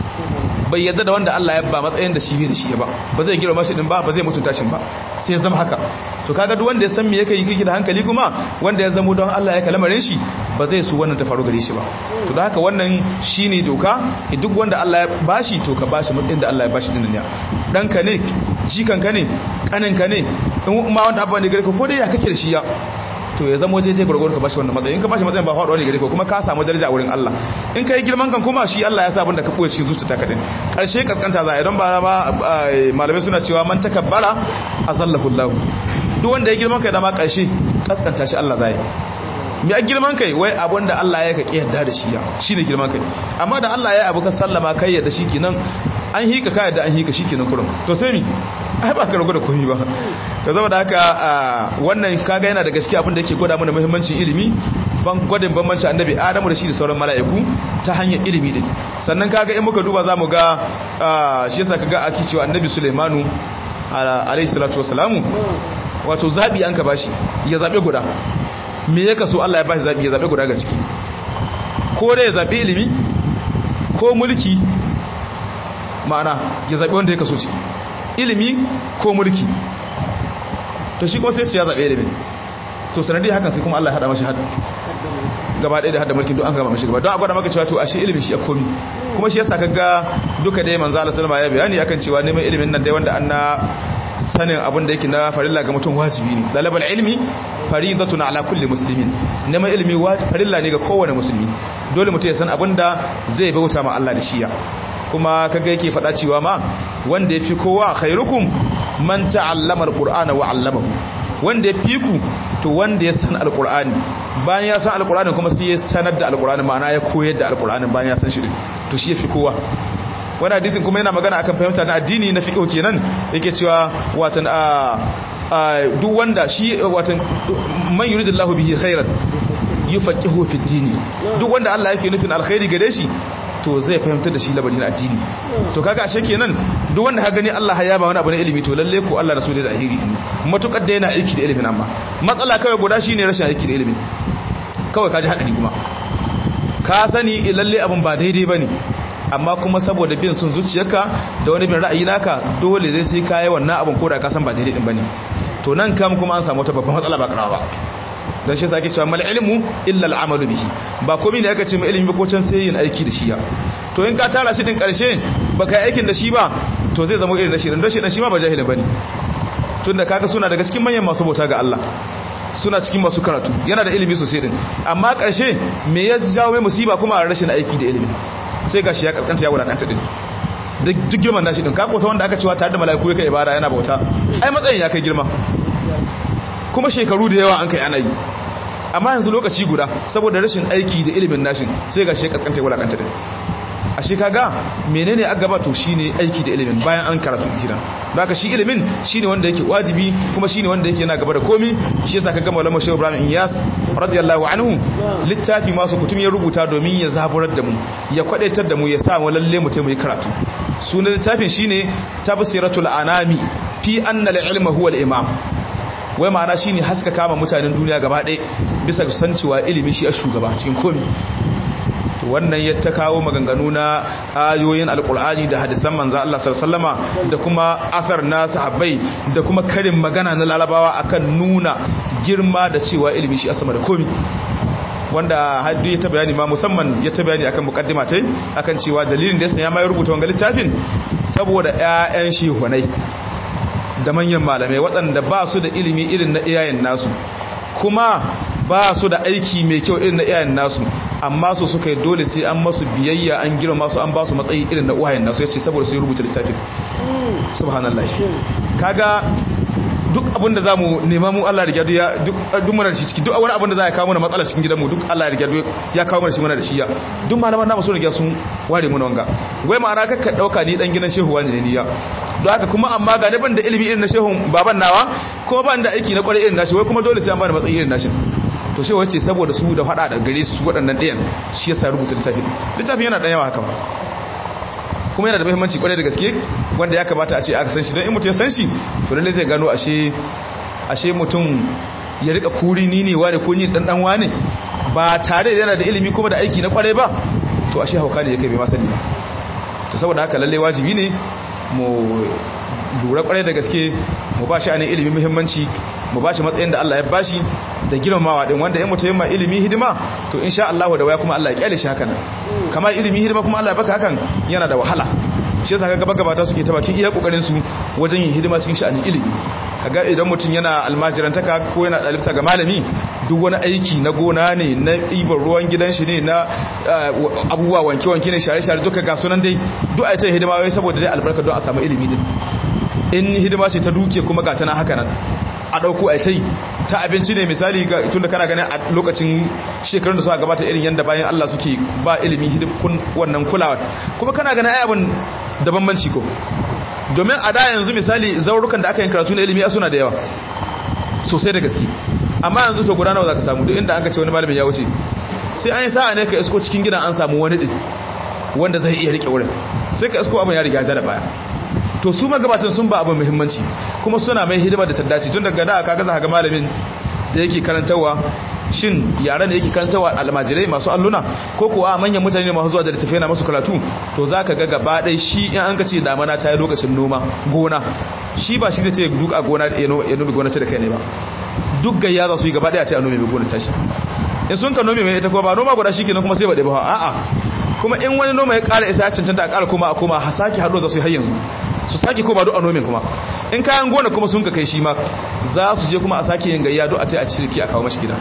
bai yadda da wanda Allah ya ba matsayin da shi bai da shi ba ba zai girma shi din ba ba zai mutunta shi ba sai ya zama haka to kaga duk wanda ya san me yake yi kike da hankali kuma wanda ya zamo don Allah ya kalamarin shi ba zai su wannan ta faru gare shi ba to da haka wannan shine doka duk wanda Allah ya bashi to ka bashi matsayin da Allah ya bashi din ne danka ne jikanka ne kaninka ne in ma wanda abba ne gare ka ko dai ya kake da shi ya to ya zama waje dai gurgur ka bashi wannan matsayin in ka bashi matsayin ba faɗuwa ne gare ka kuma ka samu daraja a wurin Allah in kai girman kan kuma shi Allah ya sa abinda ka buye cikin zuciyarka kadin karshe kaskanta za a idan ba ma malamai suna cewa man takabbara azallahu Allah duk wanda ya girman kai da ma karshe kaskanta shi Allah zai me a girman kai wai abun da Allah ya ka yarda da shi ya shine girman kai amma da Allah ya abu ka sallama kai yadda shikenan an hika ka yadda an hika shikenan kurum to sai mi ai ba ka rago da komai ba to saboda haka wannan kaga yana da gaskiya abin da yake gwada mana muhimmancin ilimi ban gwadin bambanci annabi Adamu da shi da sauran mala'iku ta hanyar ilimi din sannan kaga in muka duba zamu ga shi yasa kaga aki cewa annabi Sulaimanu alayhi salatu wassalamu wato zabi an ka bashi ya zabe guda me ya kaso Allah ya bashi zabi ya zabe guda ga ciki ko da ya zabi ilimi ko mulki ma'ana ya zabi wanda ya kaso ciki ilimi ko mulki to shi kuma sai ya zabe ilimi to sanadi hakan sai kuma Allah ya hada mashi hada gaba ɗaya da hada mulkin duk an gaba mashi gaba don a gwada maka cewa to ashe ilimin shi a komi kuma shi yasa kaga duka dai manzo Allah sallama ya bayani akan cewa neman ilimin nan dai wanda an na sanin abin da yake na farilla ga mutum wajibi ne dalabal ilmi faridatun ala kulli muslimin neman ilimi farilla ne ga kowane musulmi dole mutum ya san abin da zai bauta ma Allah da shiya kuma kaga yake faɗa cewa ma wanda yafi kowa khairukum man ta'allama alqur'ana wa 'allamahu wanda ya fi ku to wanda ya san alkur'ani bayan ya san alkur'ani kuma sai ya sanar da alkur'ani ma'ana ya koyar da alkur'ani bayan ya san shi to shi ya fi kowa wani hadisin kuma yana magana akan fahimta na addini na fiqh kenan yake cewa watan a duk wanda shi watan man yuridullahu bihi khairan yufaqihu fi dini duk wanda Allah yake nufin alkhairi gare shi to zai fahimtar da shi labarin addini to kaga ashe kenan duk wanda ka gani Allah ya ba wani abu na ilimi to lalle ko Allah rasulullahi da ahiri matukar da yana aiki da ilimin amma matsala kawai guda shine rashin aiki da ilimin kawai kaji hadari kuma ka sani lalle abun ba daidai bane amma kuma saboda bin sun zuciyarka da wani bin ra'ayi naka dole zai sai kai wannan abun ko da ka san ba daidai din bane to nan kam kuma an samu wata babban matsala ba karawa ba dan shi sake cewa mal ilmu illa al amalu bihi ba komai ne aka ce mai ilimi ba ko can sai yin aiki da shi ya to in ka tara shi din karshe baka yi aikin da shi ba to zai zama irin da shi dan shi dan shi ma ba jahili bane tunda kaga suna daga cikin manyan masu bauta ga Allah suna cikin masu karatu yana da ilimi sosai din amma karshe me ya jawo mai musiba kuma a rashin aiki da ilimi sai gashi ya kaskanta ya wadakanta din duk girman nashi din ka kosa wanda aka cewa tare da mala'iku yake ibada yana bauta ai matsayin ya kai girma kuma shekaru da yawa an kai ana yi amma yanzu lokaci guda saboda rashin aiki da ilimin nashin sai ga shi kaskanta wala kanta din a shi kaga menene a gaba to shine aiki da ilimin bayan an karatu kiran don haka shi ilimin shine wanda yake wajibi kuma shine wanda yake yana gaba da komi shi yasa kaga maulana shehu ibrahim iyas radiyallahu anhu littafi masu kutum ya rubuta domin ya zaburar da mu ya kwadaitar da mu ya sa mu lalle mu taimaki karatu sunan littafin shine tafsiratul anami fi anna al-ilma huwa al-imam wai ma'ana shine haska kama mutanen duniya gaba ɗaya bisa san cewa ilimi shi a shugaba cikin komi to wannan ya ta kawo maganganu na ayoyin alkur'ani da hadisan manzo Allah sallallahu da kuma athar na sahabbai da kuma karin magana na larabawa akan nuna girma da cewa ilimi shi a sama da komi wanda haddu ya ta bayani ma musamman ya ta bayani akan mukaddima tai akan cewa dalilin da yasa ya mai rubuta wannan littafin saboda ƴaƴan shehunai da manyan malamai waɗanda ba su da ilimi irin na iyayen nasu kuma ba su da aiki mai kyau irin na iyayen nasu amma su suka yi dole sai an masu biyayya an girma su an ba su matsayi irin na uwayen nasu ya ce saboda su yi rubuta littafin subhanallah kaga duk abin da za mu nema mu Allah rigya ya duk muna da shi ciki duk wani abin da za ya kawo mana matsala cikin gidanmu duk Allah rigya ya kawo mana shi mana da shi ya duk malaman namu sun rigya sun ware mu wanga wai ma'ana kakka dauka ni dan gidan shehu wani ne ni ya don haka kuma amma ga ban da ilimi irin na shehun baban nawa kuma ban da aiki na kwarai irin nashi wai kuma dole sai an bani matsayi irin nashi to shehu wace saboda su da fada da gare su waɗannan ɗayan shi yasa rubuta littafin littafin yana da yawa haka ba kuma yana da muhimmanci kwarai da gaske wanda ya kamata a ce aka san shi don in mutum ya san shi to lalle zai gano ashe ashe mutum ya rika kuri ni ne wane ko ni dan dan wane ba tare da yana da ilimi kuma da aiki na kwarai ba to ashe hauka ne yake bai masani ba to saboda haka lalle wajibi ne mu lura kwarai da gaske mu ba shi anin ilimi muhimmanci mu ba shi matsayin da Allah ya bashi da girmamawa din wanda in mutum ma ilimi hidima to insha Allah da waya kuma Allah ya kyale shi hakan kamar ilimi hidima kuma Allah ya baka hakan yana da wahala shi yasa kaga gabata suke ta bakin iya kokarin su wajen yin hidima cikin sha'anin ilimi kaga idan mutum yana almajirantaka ko yana dalibta ga malami duk wani aiki na gona ne na ibar ruwan gidan shi ne na abubuwa wanke-wanke ne share-share duka ga sunan dai duk a ta hidima wai saboda dai albarka don a samu ilimi din in hidima ce ta duke kuma ga tana haka nan a dauko ai sai ta abinci ne misali tunda kana ganin a lokacin shekarun da suka gabata irin yanda bayan Allah suke ba ilimi hidimkun wannan kulawa kuma kana ganin ai abin da bambanci ko domin a da yanzu misali zaurukan da aka yin karatu na ilimi a suna da yawa sosai da gaske amma yanzu to guda nawa zaka samu duk inda an ka ce wani malamin ya wuce sai an yi sa'a ne ka isko cikin gidan an samu wani din wanda zai iya rike wurin sai ka isko abin ya riga ja da baya to su magabatan sun ba abin muhimmanci kuma suna mai hidima da taddaci tun daga da kaga za ga malamin da yake karantarwa shin yaran da yake karantarwa almajirai masu alluna ko kuwa manyan mutane ne masu zuwa da littafi na masu karatu to za ka ga gaba ɗai shi in an ka ce damana ta yi lokacin noma gona shi ba shi zai ce duk a gona ya nomi gona ta da kai ne ba duk gayya za su yi gaba ɗaya ta yi nomi gona ta shi in sun ka nomi mai ita kuma ba noma guda shi kenan kuma sai baɗe ba a'a kuma in wani noma ya ƙara isa ya cancanta a ƙara kuma a koma a sake haɗo za su yi har yanzu su sake koma duk a nomin kuma in kayan gona kuma sun ka kai shi ma za su je kuma a sake yin gayya duk a tai a cirki a kawo mashi gida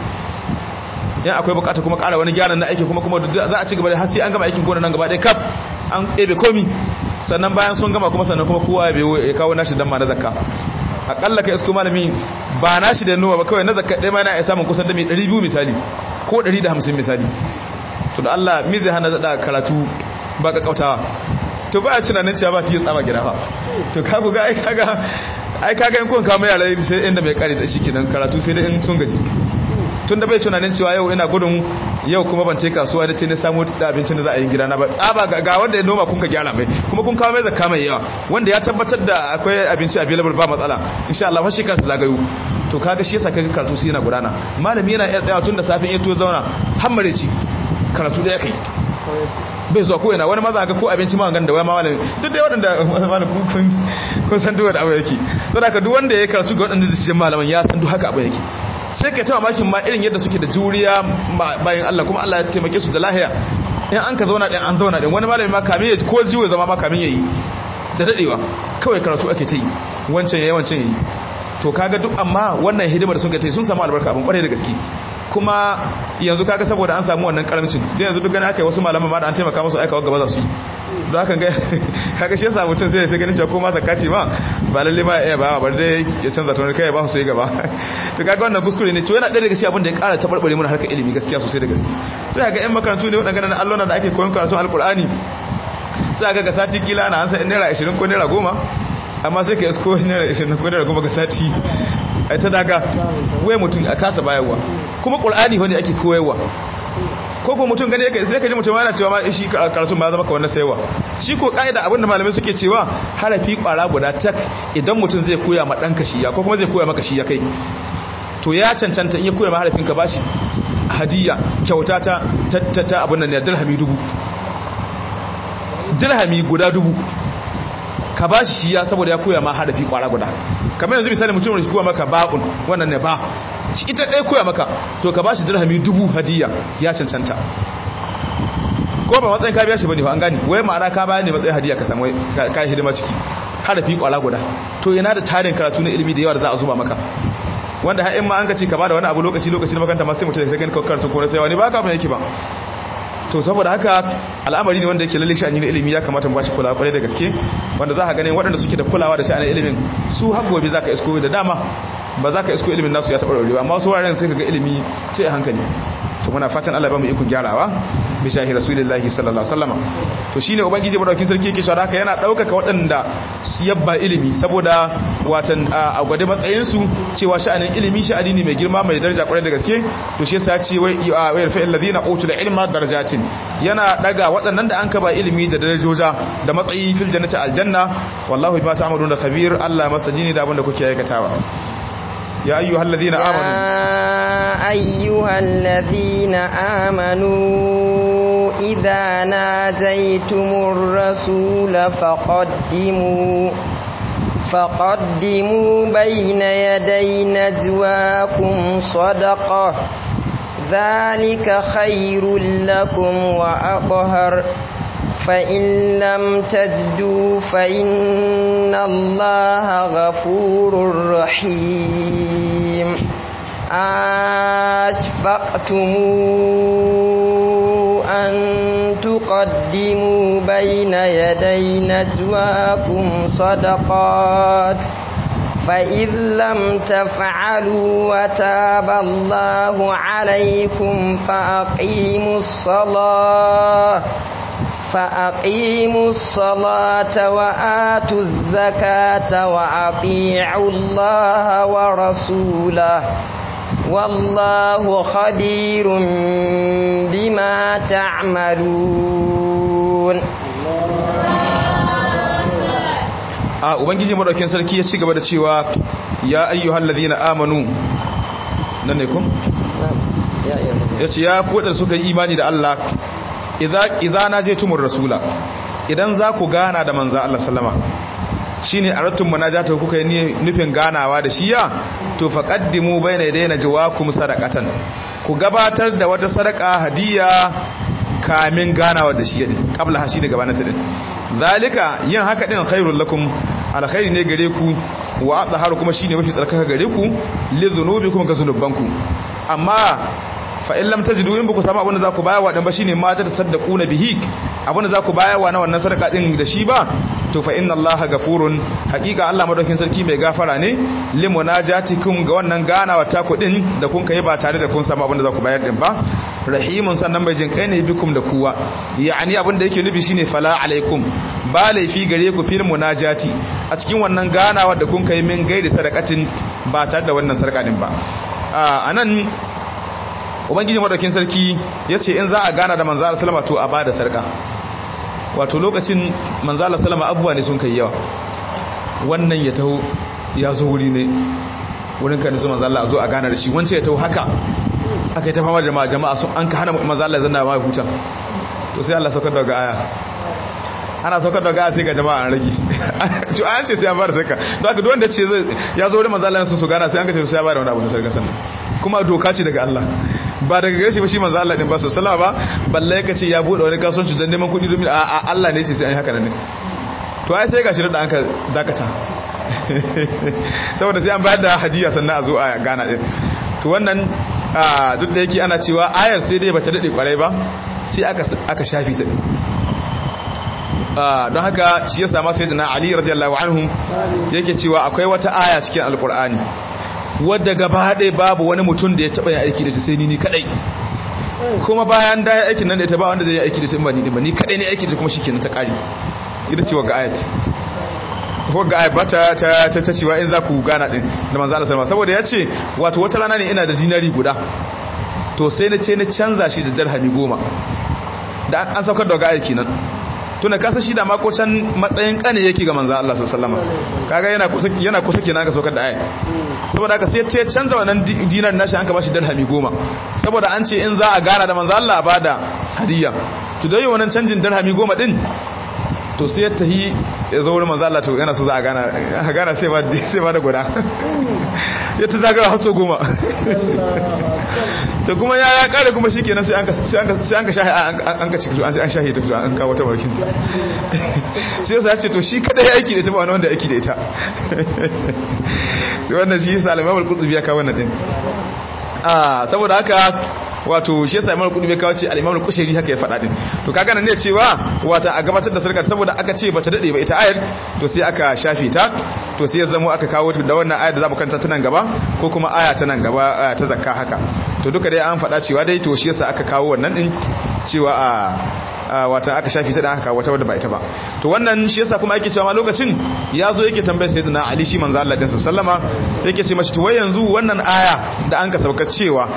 yan akwai bukata kuma ƙara wani gyaran na aiki kuma kuma za a ci gaba da har sai an gama aikin gona nan gaba ɗaya kaf an ɗebe komi sannan bayan sun gama kuma sannan kuma kowa ya kawo nashi dan ma na zakka akalla kai isko malami ba nashi da noma ba kawai na zakka ɗaya ma yana iya samun kusan da mai 200 misali ko 150 misali to da Allah mi zai hana da karatu ba ka kautawa to ba a tunanin cewa ba ta yi tsama gida fa to ka ga ai kaga ai kaga in kun kama yara sai inda mai kare ta shi kenan karatu sai da in sun gaji tun da bai tunanin cewa yau ina gudun yau kuma ban ce kasuwa da ce na samu da abincin da za a yi gida na ba tsaba ga wanda ya noma kun ka gyara mai kuma kun kawo mai zakka mai yawa wanda ya tabbatar da akwai abinci available ba matsala insha Allah fa shekara su zagayo to kaga shi yasa kaga karatu sai yana gudana malami yana iya tsaya tun da safin ya to zauna har mareci karatu da ya kai bai zuwa ko yana wani maza ga ko abinci ma ganda wai ma malami duk dai waɗanda malamin kun kun san duk wanda abu yake saboda ka duk wanda ya karatu ga waɗanda su malaman ya san duk haka abu yake sai ka tawa makin ma irin yadda suke da juriya bayan Allah kuma Allah ya taimake su da lahiya in an ka zauna din an zauna din wani malami ma kamin ya ko jiwo zama ma kamin yayi da dadewa kawai karatu ake ta yi wancan yayi wancan yayi to kaga duk amma wannan hidimar da sun ga ta sun samu albarka abin kwarai da gaske kuma yanzu kaga saboda an samu wannan karamcin da yanzu duk gani aka yi wasu malaman ma da an taimaka musu aikawa gaba za su yi za ka ga kaga shi yasa mutum sai sai ganin cewa ko ma zakati ma ba lalle ma ya ba bar dai ya canza tunar kai ba su yi gaba to kaga wannan kuskure ne to yana ɗaya daga cikin abin da ya ƙara tabarbare mana harkar ilimi gaskiya sosai da gaske sai ga ƴan makarantu ne waɗanda na allona da ake koyon karatun alkur'ani sai ga ga sati kila na an san naira 20 ko naira 10 amma sai ka isko naira 20 ko naira 10 ga sati ai ta daga wai mutum a kasa bayarwa kuma qur'ani wanda ake koyarwa ko ko mutum gane yake sai ka ji mutum yana cewa ma shi karatun ba zama ka wannan saiwa shi ko kaida abin da malamai suke cewa harafi kwara guda tak idan mutum zai koya ma dan kashiya ko kuma zai koya maka shi ya kai to ya cancanta in ya koya ma harafin ka bashi hadiya kyauta ta ta ta abin nan ne dirhami dubu dirhami guda dubu ka ba shi ya saboda ya koya ma harafi kwara guda kamar yanzu misali mutum da shi koya maka ba'un wannan ne ba shi ita ɗaya koya maka to ka ba shi dirhami dubu hadiya ya cancanta ko ba matsayin ka biya shi bane fa an gani wai ma'ana ka bayar ne matsayin hadiya ka samu ka yi hidima ciki harafi kwara guda to yana da tarin karatu na ilimi da yawa da za a zuba maka wanda har in ma an ka ce ka bada wani abu lokaci lokaci na makanta ma sai mutum da gani karatu ko na sayawa ne ba ka mai yake ba to saboda haka al'amari ne wanda yake lalle sha'ani na ilimi ya kamata mu bashi kulawa kwarai da gaske wanda za ka ganin waɗanda suke da kulawa da sha'anin ilimin su har gobe za ka isko da dama ba za ka isko ilimin nasu ya taɓa ɗaurewa amma wasu wuraren sai ka ga ilimi sai a hankali to muna fatan Allah ba mu iko gyarawa bi shahi rasulillahi sallallahu alaihi wasallam to shine ubangiji madaukin sarki yake shawara haka yana daukaka waɗanda su yabba ilimi saboda watan a gwade matsayin su cewa sha'anin ilimi sha'ani ne mai girma mai daraja kwarai da gaske to shi yasa ya ce wai wa yarfa alladhina utul ilma darajatin yana daga waɗannan da an kaba ilimi da darajoja da matsayi fil jannati aljanna wallahu bima ta'maluna khabir Allah masajini da abin da kuke aikatawa يا أيها الذين آمنوا يا أيها الذين آمنوا إذا ناجيتم الرسول فقدموا فقدموا بين يدي نجواكم صدقة ذلك خير لكم وأطهر فإن لم تجدوا فإن الله غفور رحيم أشفقتم أن تقدموا بين يدي نجواكم صدقات فإذ لم تفعلوا وتاب الله عليكم فأقيموا الصلاة فأقيموا الصلاة وآتوا الزكاة وأطيعوا الله ورسوله والله خبير بما تعملون a ubangiji madaukin sarki ya ci gaba da cewa ya ayyuhal ladina amanu nan ne kun yace ya kodar suka yi imani da Allah idza idza najaytumur rasula idan za ku gana da manzo Allah sallama shine aratum munajata kuka yi nufin ganawa da shi ya to faqaddimu bayna yadayna jawakum sadaqatan ku gabatar da wata sadaka hadiya kamin ganawa da shi ne qabla hashi da gabanin ta din zalika yin haka din khairul lakum alkhairi ne gare ku wa azharu kuma shine mafi tsarkaka gare ku li dhunubikum ga zunubanku amma fa in lam tajidu in baku samu abin da zaku bayarwa dan ba shine ma ta tasaddaquna bihi abin da zaku bayarwa na wannan sadaka din da shi ba to fa inna allaha gafurun haqiqa Allah madaukin sarki mai gafara ne li munajatikum ga wannan ganawa ta ku din da kun kai ba tare da kun samu abin da zaku bayar din ba rahimun sannan bai jin kai ne bikum da kuwa yani abin da yake nufi shine fala alaikum ba laifi gare ku fil munajati a cikin wannan ganawa da kun kai min gaida sadakatin ba tare da wannan sarka din ba a nan ubangiji madaukin sarki ya ce in za a gana da manzala salama to a ba da sarka wato lokacin manzala salama abubuwa ne sun kai yawa wannan ya taho ya zo wuri ne wurin kan su manzala a zo a gana da shi wancan ya taho haka aka yi ta fama jama'a jama'a sun an ka hana manzala zanna ma huta to sai Allah saukar daga aya ana saukar daga aya sai ga jama'a an rage to an ce sai an fara sarka don haka duk wanda ce ya zo wurin manzala sun su gana sai an ka ce sai ya bada wani abu na sarka sannan kuma doka ce daga Allah ba daga gashi ba shi manzo Allah din ba su sallama ba balle ka ce ya bude wani kasuwanci don neman kuɗi domin a Allah ne ce sai an yi haka nan ne to ai sai gashi da anka dakata saboda sai an bayar da hadiya sannan a zo a gana din to wannan duk da yake ana cewa ayar sai dai bata dade kwarai ba sai aka aka shafi ta don haka shi ya sama sayyidina Ali radiyallahu anhu yake cewa akwai wata aya cikin alqur'ani wadda gaba ɗaya babu wani mutum da ya taɓa yin aiki da ta sai ni ni kaɗai kuma bayan da ya aikin nan da ta ba wanda zai yi aiki da ta ba ni ba ni kaɗai ne aiki da kuma shi kenan ta ƙari ita ce wagga ayat wagga ayat ba ta ta ta cewa in za ku gana ɗin da manzo Allah sallama saboda ya ce wato wata rana ne ina da dinari guda to sai na ce na canza shi da dirhami goma da an saukar da wagga ayat kenan tuna kasa shi da mako can matsayin kane yake ga manzo Allah sallallahu alaihi wasallam kaga yana kusa yana kusa kenan ga saukar da ayat saboda haka sai ta canza wannan dinar nashi an ka bashi dirhami goma saboda an ce in za a gana da manzo Allah ba da hadiya to dai wannan canjin dirhami goma din to sai ya tahi ya zo wurin manzo Allah to yana so za a gana a gana sai ba sai ba da guda ya ta zagara haso goma to kuma ya ya kare kuma shikenan sai an ka sai an ka sai an ka shahi an ka ciki an shahi ta fito an kawo ta bakin ta sai ya ce to shi kada ya aiki da ita ba wani wanda aiki da ita wannan shi yasa al-Imam al-Qurtubi ya kawo wannan din ah saboda haka wato shi yasa Imam al-Qurtubi ya kawo ce al-Imam al-Qushayri haka ya faɗa din to kaga nan ne cewa wata a gabatar da sarkar saboda aka ce bata dade ba ita ayar to sai aka shafe ta to sai ya zamo aka kawo da wannan ayar da zamu kanta ta nan gaba ko kuma aya ta nan gaba ta zakka haka to duka dai an faɗa cewa dai to shi yasa aka kawo wannan din cewa a wata aka shafi ta da aka kawo wata wadda ba ita ba to wannan shi yasa kuma yake cewa ma lokacin ya zo yake tambayar sayyidina Ali shi manzo Allah din sallama yake ce mashi to wai yanzu wannan aya da an ka sauka cewa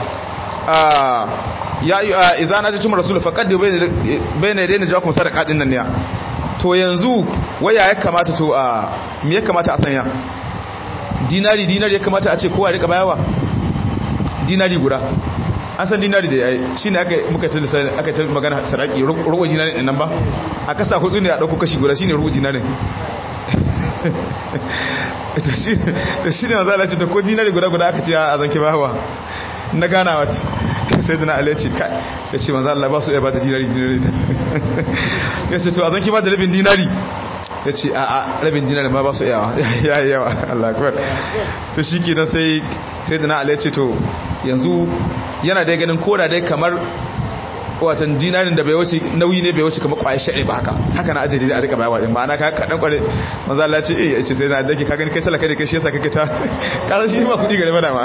ya idza najatum rasul faqad bayna yadayna jawakum sadaqa din nan ne to yanzu waya ya kamata to a me ya kamata a sanya dinari dinari ya kamata a ce kowa rika bayawa dinari guda an san dinari da yayi shine aka muka ta aka ta magana saraki ruwa dinari din nan ba a kasa hudu ne a dauko kashi guda shine ruwa dinari to shi to shine manzo Allah ce to ko dinari guda guda aka ce a zanke bawa na gana wata sai dana Allah ce kai ya ce manzo Allah ba su iya ba da dinari dinari ya ce to a zanke ba da rabin dinari ya ce a rabin dinari ma ba su yawa ya yi yawa Allah akbar to shi kenan sai sai dana Allah ce to yanzu yana dai ganin koda dai kamar watan dinarin da bai wuce nauyi ne bai wuce kamar kwaye sha'i ba haka haka na ajiye da a rika bayawa din ma'ana ka kadan kware manzo Allah ce eh yace sai na dake ka gani kai talaka ne kai shi yasa kake ta karan shi ma kudi gare mana ma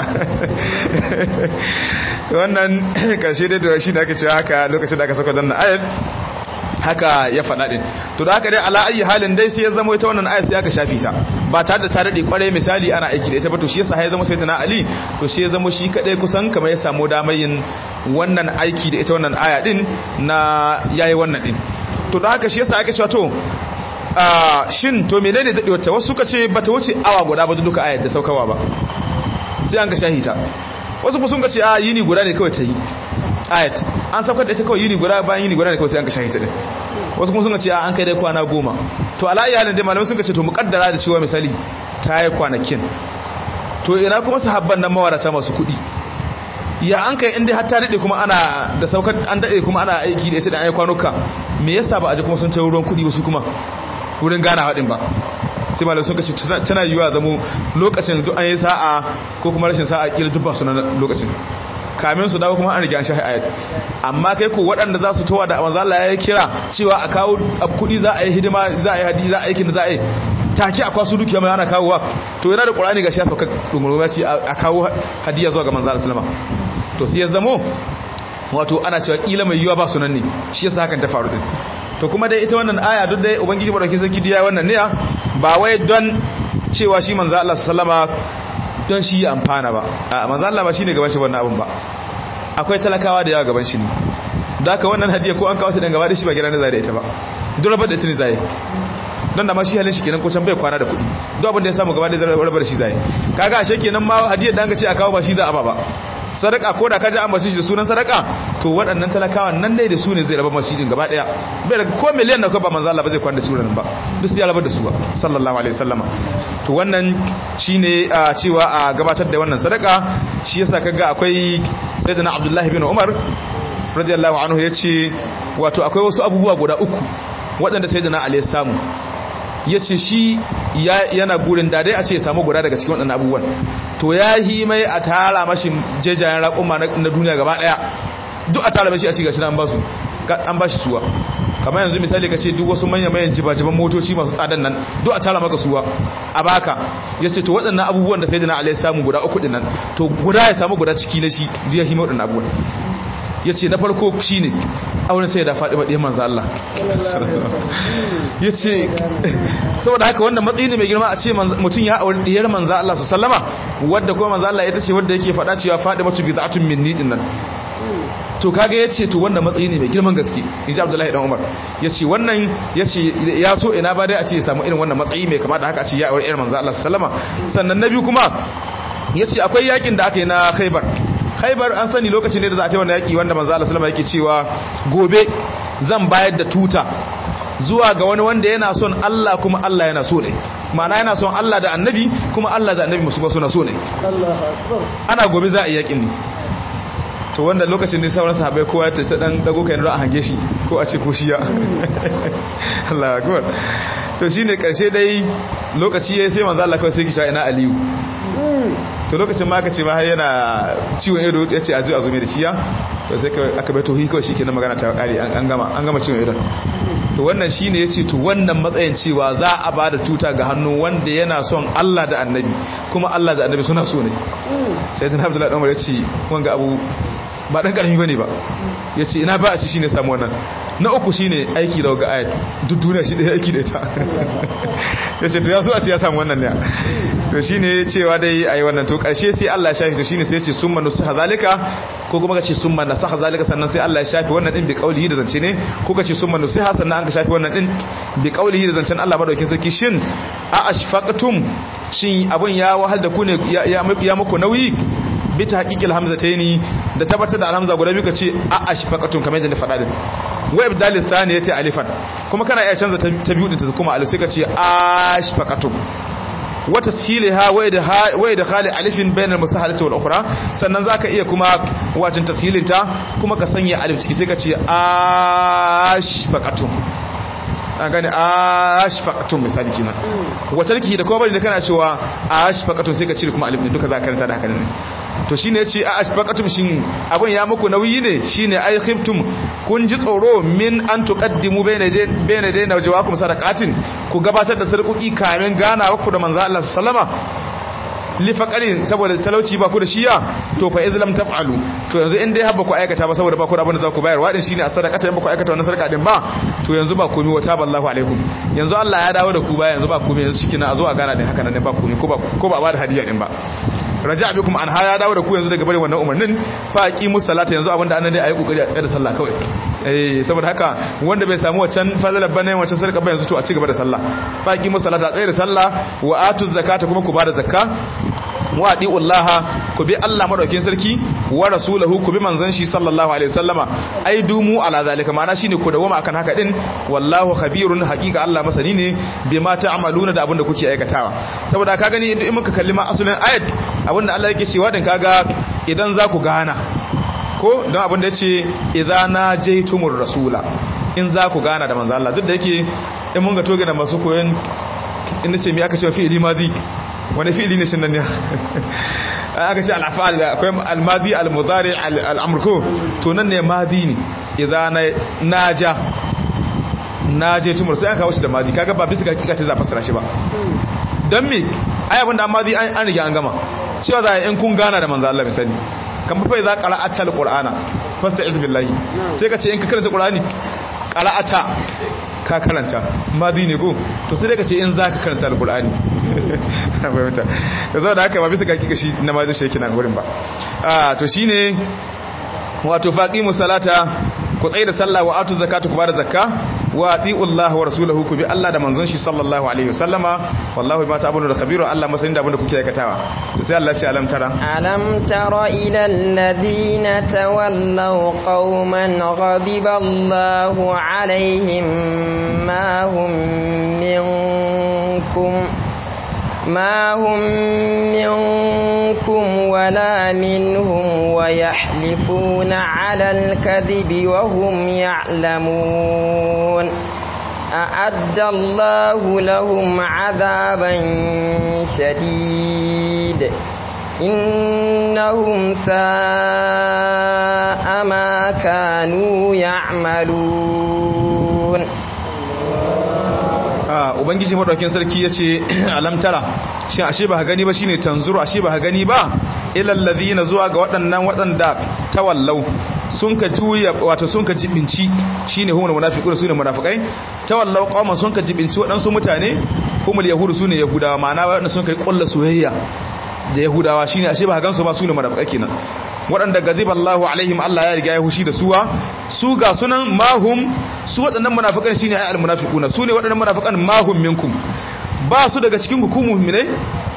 wannan karshe dai da shi da aka ce haka lokacin da aka saka dan ayat haka ya faɗa din to da haka dai ala ayi halin dai sai ya zama ita wannan ayat sai aka shafi ta ba tare da ta dade kwarai misali ana aiki da ita ba to shi yasa ya zama sayyidina ali to shi ya zama shi kadai kusan kamar ya samu damar yin wannan aiki da ita wannan aya din na yayi wannan din to da haka shi yasa aka cewa to shin to menene dadewar ta wasu suka ce bata wuce awa guda ba duka ayat da saukawa ba sai an ga shahita wasu kuma sun ga ce a yini guda ne kawai ta yi ayat an saukar da ita kawai yini guda bayan yini guda ne kawai sai an ka shahita din wasu kuma sun ga ce a an kai dai kwana goma to ala iya halin dai malamai sun ga ce to muƙaddara da cewa misali ta yi kwanakin to ina kuma sahabban nan mawarata masu kuɗi ya an kai inda har ta daɗe kuma ana da saukar an daɗe kuma ana aiki da ita da an yi kwanuka me yasa ba a ji kuma sun tayi ruwan kuɗi wasu kuma wurin gana haɗin ba sai malamai sun kace tana yiwuwa zamo lokacin duk an yi sa'a ko kuma rashin sa'a kila duk ba su na lokacin kamin su dawo kuma an rige an shahi ayat amma kai ko waɗanda za su towa da manzo Allah ya kira cewa a kawo kuɗi za a yi hidima za a yi hadi za a yi kin za a yi take a kwasu dukiya mai ana kawowa to yana da Qur'ani ga shi ya sauka dunguruma ce a kawo hadiya zuwa ga manzo Allah sallama to sai ya zamo wato ana cewa kila mai yiwa ba sunan ne shi yasa hakan ta faru din to kuma dai ita wannan aya duk dai ubangiji madaukakin sarki diya wannan ne ba wai don cewa shi manzo Allah sallama don shi ya amfana ba a manzo Allah ba shine gaban shi wannan abun ba akwai talakawa da yawa gaban shi ne da haka wannan hadiya ko an kawo ta dan gaba da shi ba gidan da zai da ita ba duk rabar da ita ne zai don da ma shi halin shi kenan ko can bai kwana da kuɗi duk abin da ya samu gaba da zai rabar da shi zai kaga ashe kenan ma hadiyar da an ga ce a kawo ba shi za a ba ba sadaka ko da kaji an bace shi da sunan sadaka to waɗannan talakawan nan dai da su ne zai raba masu din gaba daya bai daga ko miliyan na ba manzo Allah ba zai kwanda su nan ba duk sai ya rabar da su ba sallallahu alaihi wasallama to wannan shine cewa a gabatar da wannan sadaka shi yasa kaga akwai sayyidina Abdullah bin Umar radiyallahu anhu yace wato akwai wasu abubuwa guda uku waɗanda sayyidina Ali ya samu ya ce shi yana gurin da dai a ce ya samu guda daga cikin waɗannan abubuwan to ya yi mai a tara mashi jejayen raƙumma na duniya gaba ɗaya duk a tara mashi a shiga shi an ba shi suwa kamar yanzu misali ka ce duk wasu manyan mayan jibajiban motoci masu tsadan nan duk a tara maka suwa a baka ya ce to waɗannan abubuwan da sai da na alai samu guda uku ɗin nan to guda ya samu guda ciki na shi ya yi waɗannan abubuwan ya ce na farko shi ne auren sai da faɗi maɗiyar manzo Allah ya ce saboda haka wannan matsayi ne mai girma a ce mutum ya auri ɗiyar manzo Allah su sallama wadda kuma manzo Allah ita ce wadda yake faɗa cewa faɗi matu bi za'atun min nidin nan to kaga ya ce to wannan matsayi ne mai girman gaske in ji abdullahi dan umar ya ce wannan ya ce ya so ina ba dai a ce ya samu irin wannan matsayi mai kama da haka a ce ya auri ɗiyar manzo Allah su sallama sannan na biyu kuma ya ce akwai yakin da aka yi na khaibar khaibar an sani lokacin ne da za a ta wani yaƙi wanda manzo Allah sallama yake cewa gobe zan bayar da tuta zuwa ga wani wanda yana son Allah kuma Allah yana so ne ma'ana yana son Allah da annabi kuma Allah da annabi musu suna so ne ana gobe za a yi yaƙin ne to wanda lokacin ne sauran sahabbai kowa ya tace dan dago kai a hange shi ko a ce ko shi ya Allah akbar to shine karshe dai lokaci yayi sai manzo Allah kawai sai ki sha ina Aliyu to lokacin ma aka ce ma har yana ciwon ido ya ce a zo a zo mai da shiya to sai aka bai tohi kawai shikenan magana ta kare an gama an gama ciwon idon to wannan shine yace to wannan matsayin cewa za a ba da tuta ga hannu wanda yana son Allah da Annabi kuma Allah da Annabi suna so ne sai dan Abdullahi Umar yace wanga abu ba dan karami bane ba yace ina ba a ci shine samu wannan na uku shine aiki da ga ayat duk duniya shi da aiki da ita yace to ya so a ce ya samu wannan ne to shine cewa dai ayi wannan to karshe sai Allah ya shafi to shine sai ya ce summa nusaha zalika ko kuma kace summa nasaha zalika sannan sai Allah ya shafi wannan din bi qaulihi da zance ne ko kace summa nusaha sannan an ka shafi wannan din bi qaulihi da zancen Allah madaukin sarki shin a ashfaqtum shin abun ya wahal da ku ne ya muku nauyi bi ta haƙiƙil hamzataini da tabbatar da alhamza guda biyu ka ce a ashfaqatun kamar yadda ni faɗa din wa ibdalil thani yace alifan kuma kana iya canza ta biyu din ta kuma alif sai ka ce ashfaqatun wa tashilaha wa idkhali alifin bainal musahalati wal ukhra sannan zaka iya kuma wajin tashilinta kuma ka sanya alif ciki sai ka ce ashfaqatun an gane ashfaqatun misali kenan wa tarki da kuma bari da kana cewa ashfaqatun sai ka cire kuma alif din duka za ka karanta da haka ne to shine yace a ashfaqatum shin abun ya muku nauyi ne shine ai khiftum kun ji tsoro min an tuqaddimu bayna bayna dayna wajawakum sadaqatin ku gabatar da sarkuki kamin ganawa ku da manzo Allah sallama li faqarin saboda talauci ba ku da shiya to fa izlam taf'alu to yanzu in dai habba ku aikata ba saboda ba ku da abin da za ku bayar wadin shine a sadaqata in ba ku aikata wannan sarka din ba to yanzu ba komai wa taballahu alaikum yanzu Allah ya dawo da ku ba yanzu ba komai yanzu cikin a zo a gana din haka nan ba komai ko ba ko ba ba da hadiya din ba raja bikum an haya dawo da ku yanzu daga bare wannan umarnin fa aqimus salata yanzu abinda annan dai ayi kokari a tsaya da sallah kawai eh saboda haka wanda bai samu wancan fadalar bane wancan sarka ba yanzu to a ci gaba da sallah fa aqimus salata tsaya da sallah wa atuz zakata kuma ku bada zakka wa adiullaha ku bi Allah madaukin sarki wa rasulahu ku bi manzon shi sallallahu alaihi wasallama ai dumu ala zalika ma'ana shine ku dawoma akan haka din wallahu khabirun haqiqa Allah masani ne bima ta'maluna da abinda kuke aikatawa saboda ka gani in muka kalli ma asulin ayat abinda Allah yake cewa din kaga idan za ku gana ko don abinda yace idza najaytumur rasula in za ku gana da manzo Allah duk da yake in mun ga toge da masu koyon in nace me aka ce fi'ili madi wani fi'ili ne shi nan ne aka ce al'afal akwai al-madi al-mudari al-amr ko to nan ne madi ne idza naja naje tumur sai aka kawo shi da madi kaga ba bisa ga hakika ta za fasara shi ba dan me ai abinda amma madi an riga an gama cewa za in kun gana da manzo Allah misali kan fa za qara'ata al-qur'ana fasta'iz billahi sai ka ce in ka karanta qur'ani qara'ata ka karanta madi ne ko to sai dai ka ce in za ka karanta alkur'ani fahimta da zo da haka ba bisa kaki kashi na madi shi yake nan wurin ba to shine wato faqimu salata ku tsaye da sallah wa atu zakatu ku bada zakka wa atiullah wa rasulahu ku bi Allah da manzon shi sallallahu alaihi wasallama wallahu bima ta'maluna khabiru Allah masanin da abinda kuke aikatawa sai Allah ya ce alam tara alam tara ila alladhina tawallaw qauman ghadiba Allahu alaihim ma hum minkum ما هم منكم ولا منهم ويحلفون على الكذب وهم يعلمون أعد الله لهم عذابا شديد إنهم ساء ما كانوا يعملون ubangiji madaukin sarki yace alamtara shin ashe ba gani ba shine tanzuru ashe ba gani ba ilal ladina zuwa ga waɗannan waɗanda tawallau sun ka juya wato sun ka jibinci shine humul munafiqun sune munafikai tawallau qauman sun ka jibinci waɗansu mutane humul yahudu sune yahudawa ma'ana waɗanda sun kai kullu soyayya da yahudawa shine ashe ba gansu ba sune munafikai kenan waɗanda gaziba Allahu alaihim Allah ya riga ya hushi da suwa su ga sunan mahum su waɗannan munafikan shine ay almunafiquna su ne waɗannan munafikan mahum minkum ba su daga cikin ku mu'mine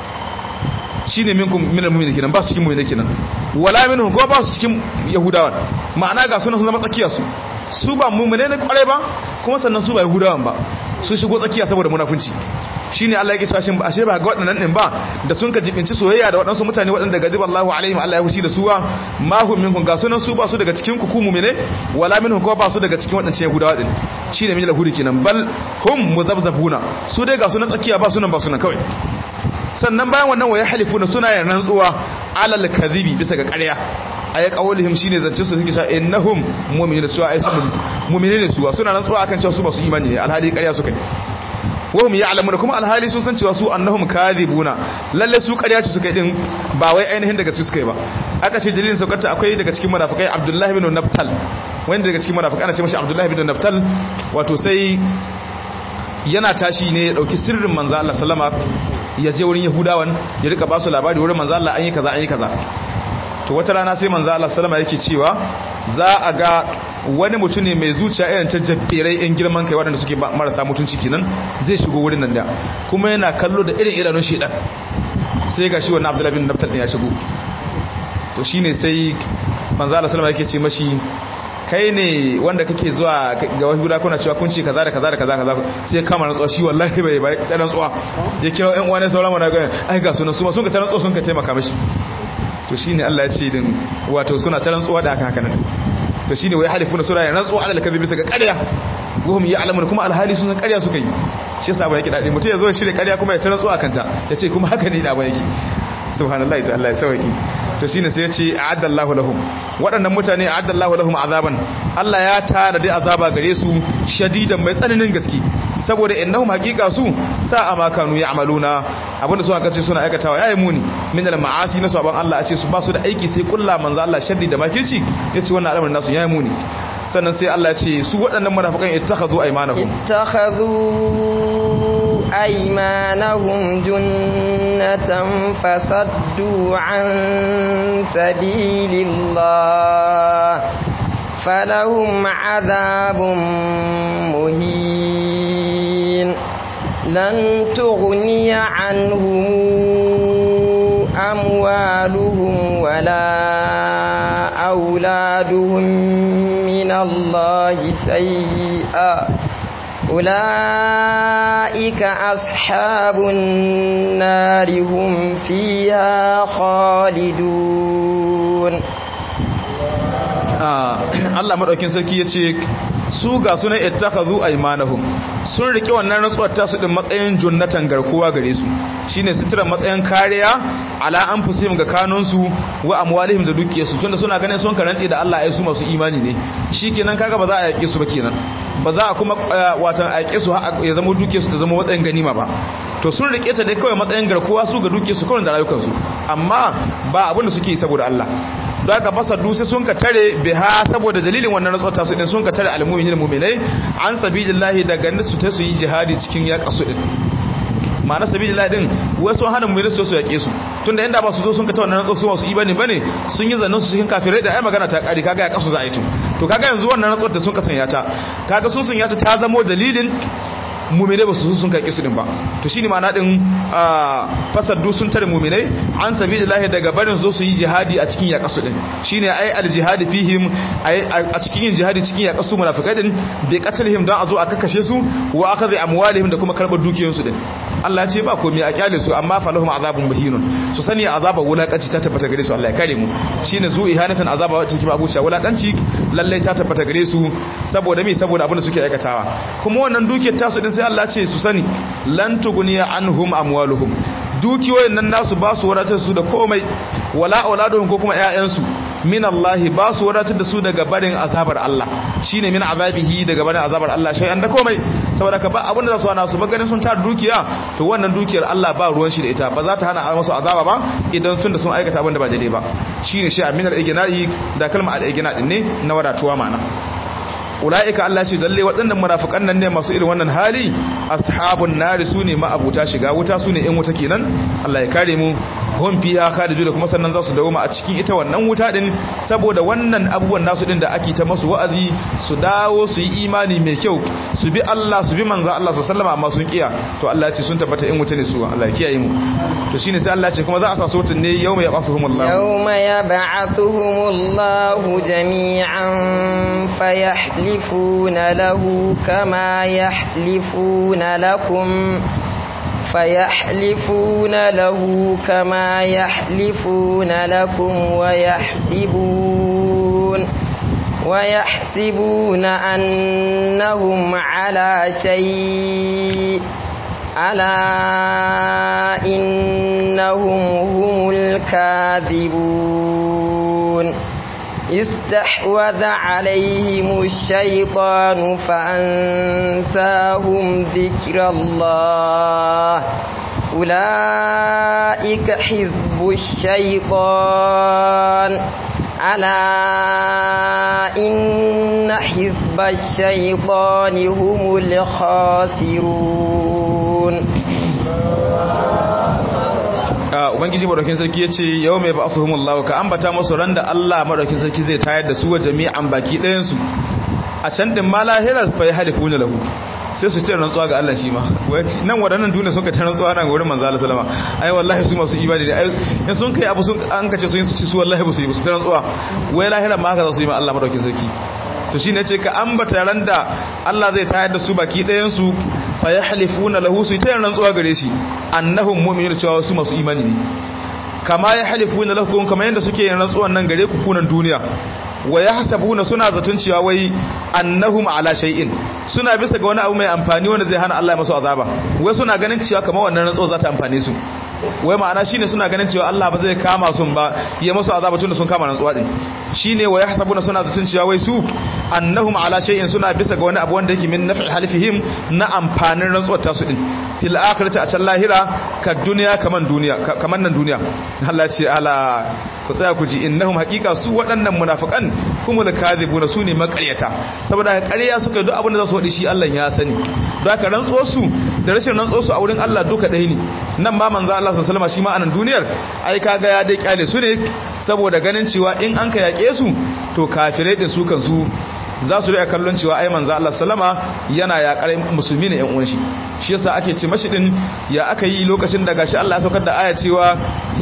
shine minkum minal mu'minin kenan ba su cikin mu'mine kenan wala minhum ko ba su cikin yahudawan ma'ana ga sunan sun zama tsakiya su su ba mu'mine ne kware ba kuma sannan su ba yahudawan ba su shigo tsakiya saboda munafunci shine Allah yake cewa shin ashe ba ga waɗannan din ba da sun ka jibinci soyayya da waɗansu mutane waɗanda gadiba Allahu alaihim Allah ya hushi da suwa ma hum minkum ga sunan su ba su daga cikin ku ku mu'mine wala minhum ko ba su daga cikin waɗancan yahudawa din shine min lahudi kenan bal hum muzabzabuna su dai ga sunan tsakiya ba sunan ba sunan kawai sannan bayan wannan waya halifuna suna yin rantsuwa alal kadhibi bisa ga ƙarya ay qawlihim shine zance su suke cewa innahum mu'minuna su ay su mu'minene su suna rantsuwa akan cewa su ba su imani ne alhali ƙarya suka yi wahum ya'lamuna kuma alhali sun san cewa su annahum kadhibuna lalle su ƙarya ce suka yi din ba wai ainihin daga su suka yi ba aka ce dalilin saukarta akwai daga cikin munafikai Abdullahi bin Naftal wanda daga cikin munafikai ana ce mashi Abdullahi bin Naftal wato sai yana tashi ne ya dauki sirrin manzo Allah sallama ya je wurin Yahudawan ya rika ba su labari wurin manzo Allah an yi kaza an yi kaza to wata rana sai manzo Allah sallama yake cewa za a ga wani mutum ne mai zuciya irin ta jabberai yan girman kai waɗanda suke marasa mutunci kenan zai shigo wurin nan da kuma yana kallo da irin idanun shedan sai ga shi wannan Abdullahi bin Naftal ya shigo to shine sai manzo Allah sallama yake ce mashi kai ne wanda kake zuwa ga wahuda kuna cewa kun ce kaza da kaza da kaza kaza sai kama rantsuwa shi wallahi bai bai ta rantsuwa ya kira ƴan uwa ne sauran mana ga ai ga sunan su ma sun ka ta rantsuwa sun ka taimaka mishi to shine Allah ya ce din wato suna ta rantsuwa da haka haka nan to shine wai halifuna sura ya rantsuwa alal kadhibi bisa ga ƙarya guhum ya'lamun kuma alhali sun san ƙarya suka yi shi yasa ba yake dadi mutum ya zo ya shirye ƙarya kuma ya ta rantsuwa kanta ya ce kuma haka ne da ba yake subhanallahi ta Allah ya sauki to shine sai ya ce a'addallahu lahum waɗannan mutane a'addallahu lahum azaban Allah ya tara da azaba gare su shadidan mai tsananin gaske saboda innahum haqiqa su sa'a ma kanu ya'maluna abinda su aka ce suna aikatawa yayi muni min al ma'asi na saban Allah a ce su ba su da aiki sai kullu manzo Allah sharri da makirci yace wannan al'amarin nasu yayi muni sannan sai Allah ya ce su waɗannan munafikan ittakhadhu aymanahum ittakhadhu aymanahum junnatan fasaddu an sabilillah فلهم عذاب مهين لن تغني عنهم أموالهم ولا أولادهم من الله شيئا أولئك أصحاب النار هم فيها خالدون Allah madaukin sarki yace su ga sunan ittakhadhu aymanahum sun rike wannan rantsuwar tasu din matsayin junnatan garkuwa gare su shine sitira matsayin kariya ala anfusihim ga kanunsu wa amwalihim da dukiyarsu tunda suna ganin sun karantsi da Allah ai su masu imani ne shikenan kaga ba za a yake su ba kenan ba za a kuma watan a yake su ya zama dukiyarsu ta zama matsayin ganima ba to sun rike ta dai kawai matsayin garkuwa su ga dukiyarsu kawai da rayukansu amma ba abin da suke yi saboda Allah don haka fasa dusi sun ka tare biha saboda dalilin wannan rantsuwa su din sun ka tare almu'minin mu'minai an sabilillahi daga nasu ta su yi jihadi cikin yaƙa su din ma'ana sabilillahi din wasu hana mu'minai su su yaƙe su tunda inda ba su zo sun ka ta wannan rantsuwa su masu imani bane sun yi zannan su cikin kafirai da ai magana ta kare kaga yaƙa su za a yi to to kaga yanzu wannan rantsuwar ta sun ka sanya ta kaga sun sanya ta ta zamo dalilin mumine ba su sun kai su din ba to shine ma'ana din fasaddu sun tare mumine an sabilillahi daga barin zo su yi jihadi a cikin yakasu din shine ai aljihadi fihim a cikin yin jihadi cikin yakasu munafikai din bi qatlihim dan a zo a kakkashe su wa akazi amwalihim da kuma karbar dukiyoyin su din Allah ya ce ba komai a kyale su amma falahum azabun muhinun su sani azaba wulakanci ta tabbata gare su Allah ya kare mu shine zu ihanatan azaba wata take abuca wulakanci lalle ta tabbata gare su saboda me saboda abin da suke aikatawa kuma wannan dukiyar tasu din sai Allah ce su sani lan tuguniya anhum amwaluhum dukiyoyin nan nasu ba su wadatar su da komai wala auladuhum ko kuma ƴaƴansu min Allah ba su wadatar da su daga barin azabar Allah shine min azabihi daga barin azabar Allah shay'an da komai saboda ka ba abin da za su hana su ba ganin sun tar dukiya to wannan dukiyar Allah ba ruwan shi da ita ba za ta hana musu azaba ba idan tun da sun aikata abin da ba daidai ba shine shi aminal igna'i da kalmar al-igna din ne na wadatuwa ma'ana ula'ika Allah ce dalle waɗannan munafikan nan ne masu irin wannan hali ashabun nari su ne ma'abuta shiga wuta su ne in wuta kenan Allah ya kare mu hum fiha khalidun kuma sannan za su dawo a cikin ita wannan wuta din saboda wannan abubuwan nasu din da ake ta masu wa'azi su dawo su yi imani mai kyau su bi Allah su bi manzo Allah su sallama amma sun kiya to Allah ya ce sun tabbata in wuta ne su Allah ya kiyaye mu to shine sai Allah ya ce kuma za a sa su wutan ne yawma yab'athuhumullah yawma yab'athuhumullahu jami'an fayahli يحلفون له كما يحلفون لكم فيحلفون له كما يحلفون لكم ويحسبون ويحسبون أنهم على شيء ألا إنهم هم الكاذبون استحوذ عليهم الشيطان فأنساهم ذكر الله أولئك حزب الشيطان ألا إن حزب الشيطان هم الخاسرون ubangiji madaukin sarki yace yau mai ba'athuhumullahu ka ambata musu ran da Allah madaukin sarki zai tayar da su wa jami'an baki ɗayan su a can din ma lahira fa yahlifuna lahu sai su ce rantsuwa ga Allah shi ma nan waɗannan duniya sun ka ta rantsuwa nan wurin manzo Allah sallama ai wallahi su masu ibadi ne ai in sun kai abu sun an kace sun yi su ci su wallahi ba su yi ba su ta rantsuwa wai lahira ma haka za su yi ma Allah madaukin sarki to shine ce ka ambata ran da Allah zai tayar da su baki ɗayan su fa yahlifuna lahu su ta rantsuwa gare shi annahum mu'minun cewa su masu imani ne kama yahlifuna lakum kama yanda suke yin rantsuwan nan gare ku kunan duniya wa yahsabuna suna zaton cewa wai annahum ala shay'in suna bisa ga wani abu mai amfani wanda zai hana Allah ya masu azaba wai suna ganin cewa kamar wannan rantsuwa za ta amfane su wai ma'ana shine suna ganin cewa Allah ba zai kama su ba ya musu azaba tunda sun kama rantsuwa din shine wa yahsabuna suna zatun cewa wai su annahum ala shay'in suna bisa ga wani abu wanda yake min naf'i halifihim na amfanin rantsuwar tasu din fil akhirati a can lahira ka duniya kaman duniya kaman nan duniya Allah ya ce ala ku tsaya ku ji innahum haqiqa su waɗannan munafiqan kumul kadhibuna su ne makaryata saboda ƙarya suka duk abin da za su wadi shi Allah ya sani don haka rantsuwar su da rashin rantsuwar su a wurin Allah duka ɗaya ne nan ma manzo Allah sallallahu alaihi wasallam shi ma anan duniyar ai kaga ya dai kyale su ne saboda ganin cewa in an ka yake su to kafirai din su kan su za su riya kallon cewa ai manzo Allah sallama yana yakar musulmi ne yan uwan shi shi yasa ake ce mashi din ya aka yi lokacin da gashi Allah ya saukar da aya cewa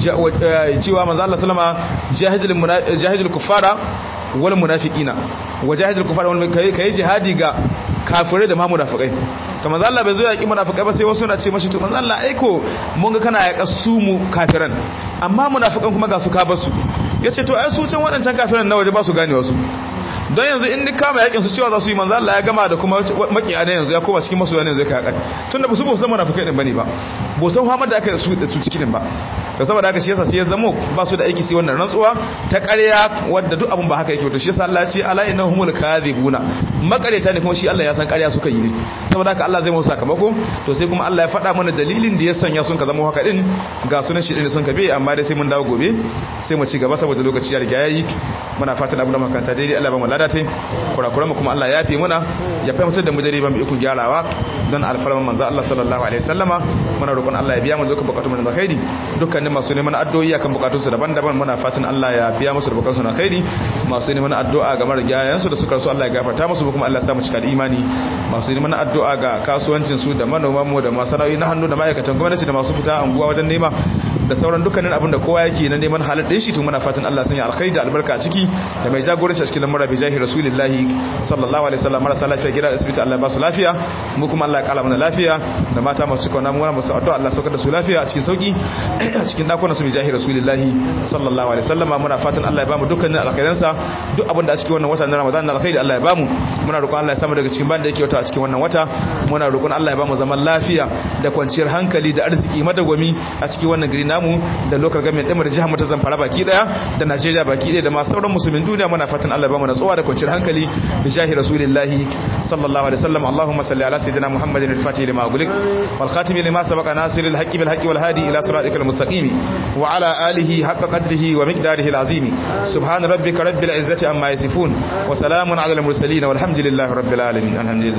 cewa manzo Allah sallama jahidul jahidul kuffara wal munafiqina wajahidul kuffara wal kai jihadi ga kafirai da ma munafikai to manzo Allah bai zo yaki munafikai ba sai wasu na ce mashi to manzo Allah aiko mun ga kana yaka su mu kafiran amma munafikan kuma ga su ka basu yace to ai su can waɗancan kafiran na waje ba su gane wasu don yanzu in duk kama yakin su cewa za su yi manzo Allah ya gama da kuma makiya ne yanzu ya koma cikin masoya ne yanzu ya kai tunda ba su ba san munafikai din bane ba ba san Muhammad da aka su da su cikin ba da saboda haka shi yasa sai ya zamo ba su da aiki sai wannan rantsuwa ta ƙarya wadda duk abun ba haka yake to shi yasa Allah ya ce ala innahumul kadhibuna makareta ne kuma shi Allah ya san ƙarya suka yi ne saboda haka Allah zai mu sakamako to sai kuma Allah ya faɗa mana dalilin da ya sanya sun ka zama haka din ga sunan shi din sun ka be amma dai sai mun dawo gobe sai mu ci gaba saboda lokaci ya riga yayi muna fatan abin da makanta daidai Allah ba mu ladatai kurakuran mu kuma Allah ya fi muna ya fahimtar da mu dare ba mu ikon gyarawa don alfarman manzo Allah sallallahu alaihi wasallama muna roƙon Allah ya biya mu dukkan bukatun mu na alkhairi dukkanin masu neman addu'o'i akan bukatun su daban-daban muna fatan Allah ya biya musu da bukatun su na alkhairi masu neman addu'a ga marigayen su da suka rasu Allah ya gafarta musu kuma Allah ya sa mu cika da imani masu neman addu'a ga kasuwancin su da manoman mu da masana'o'i na hannu da ma'aikatan gwamnati da masu fita anguwa wajen nema da sauran dukkanin abin da kowa yake na neman halal din shi to muna fatan Allah sanya alkhairi da albarka a ciki da mai jagoranci a cikin lamura bi jahi rasulillahi sallallahu alaihi wasallam marasa lafiya gida asibiti Allah ba su lafiya mu kuma Allah ya kala mana lafiya da mata masu cika namu masu addu'a Allah saukar da su lafiya a cikin sauki a cikin dakunan su bi jahi rasulillahi sallallahu alaihi wasallam muna fatan Allah ya bamu dukkanin alkhairansa duk abin da a cikin wannan wata na Ramadan na alkhairi Allah ya bamu muna roƙon Allah ya samu daga cikin banda yake wata a cikin wannan wata muna roƙon Allah ya bamu zaman lafiya da kwanciyar hankali da arziki madagwami a cikin wannan gari namu da local government ɗin da jihar mu ta Zamfara baki daya da Najeriya baki daya da ma sauran musulmin duniya muna fatan Allah ya bamu natsuwa da kwanciyar hankali bi jahi rasulillahi sallallahu alaihi wasallam Allahumma salli ala sayidina Muhammadin al-fatih lima ughliq wal khatim lima sabaqa nasiril haqqi bil haqqi wal hadi ila siratikal mustaqim wa ala alihi haqqa qadrihi wa miqdarihi al-azim subhana rabbika rabbil izzati amma yasifun wa salamun ala al-mursalin walhamdulillahi rabbil alamin alhamdulillah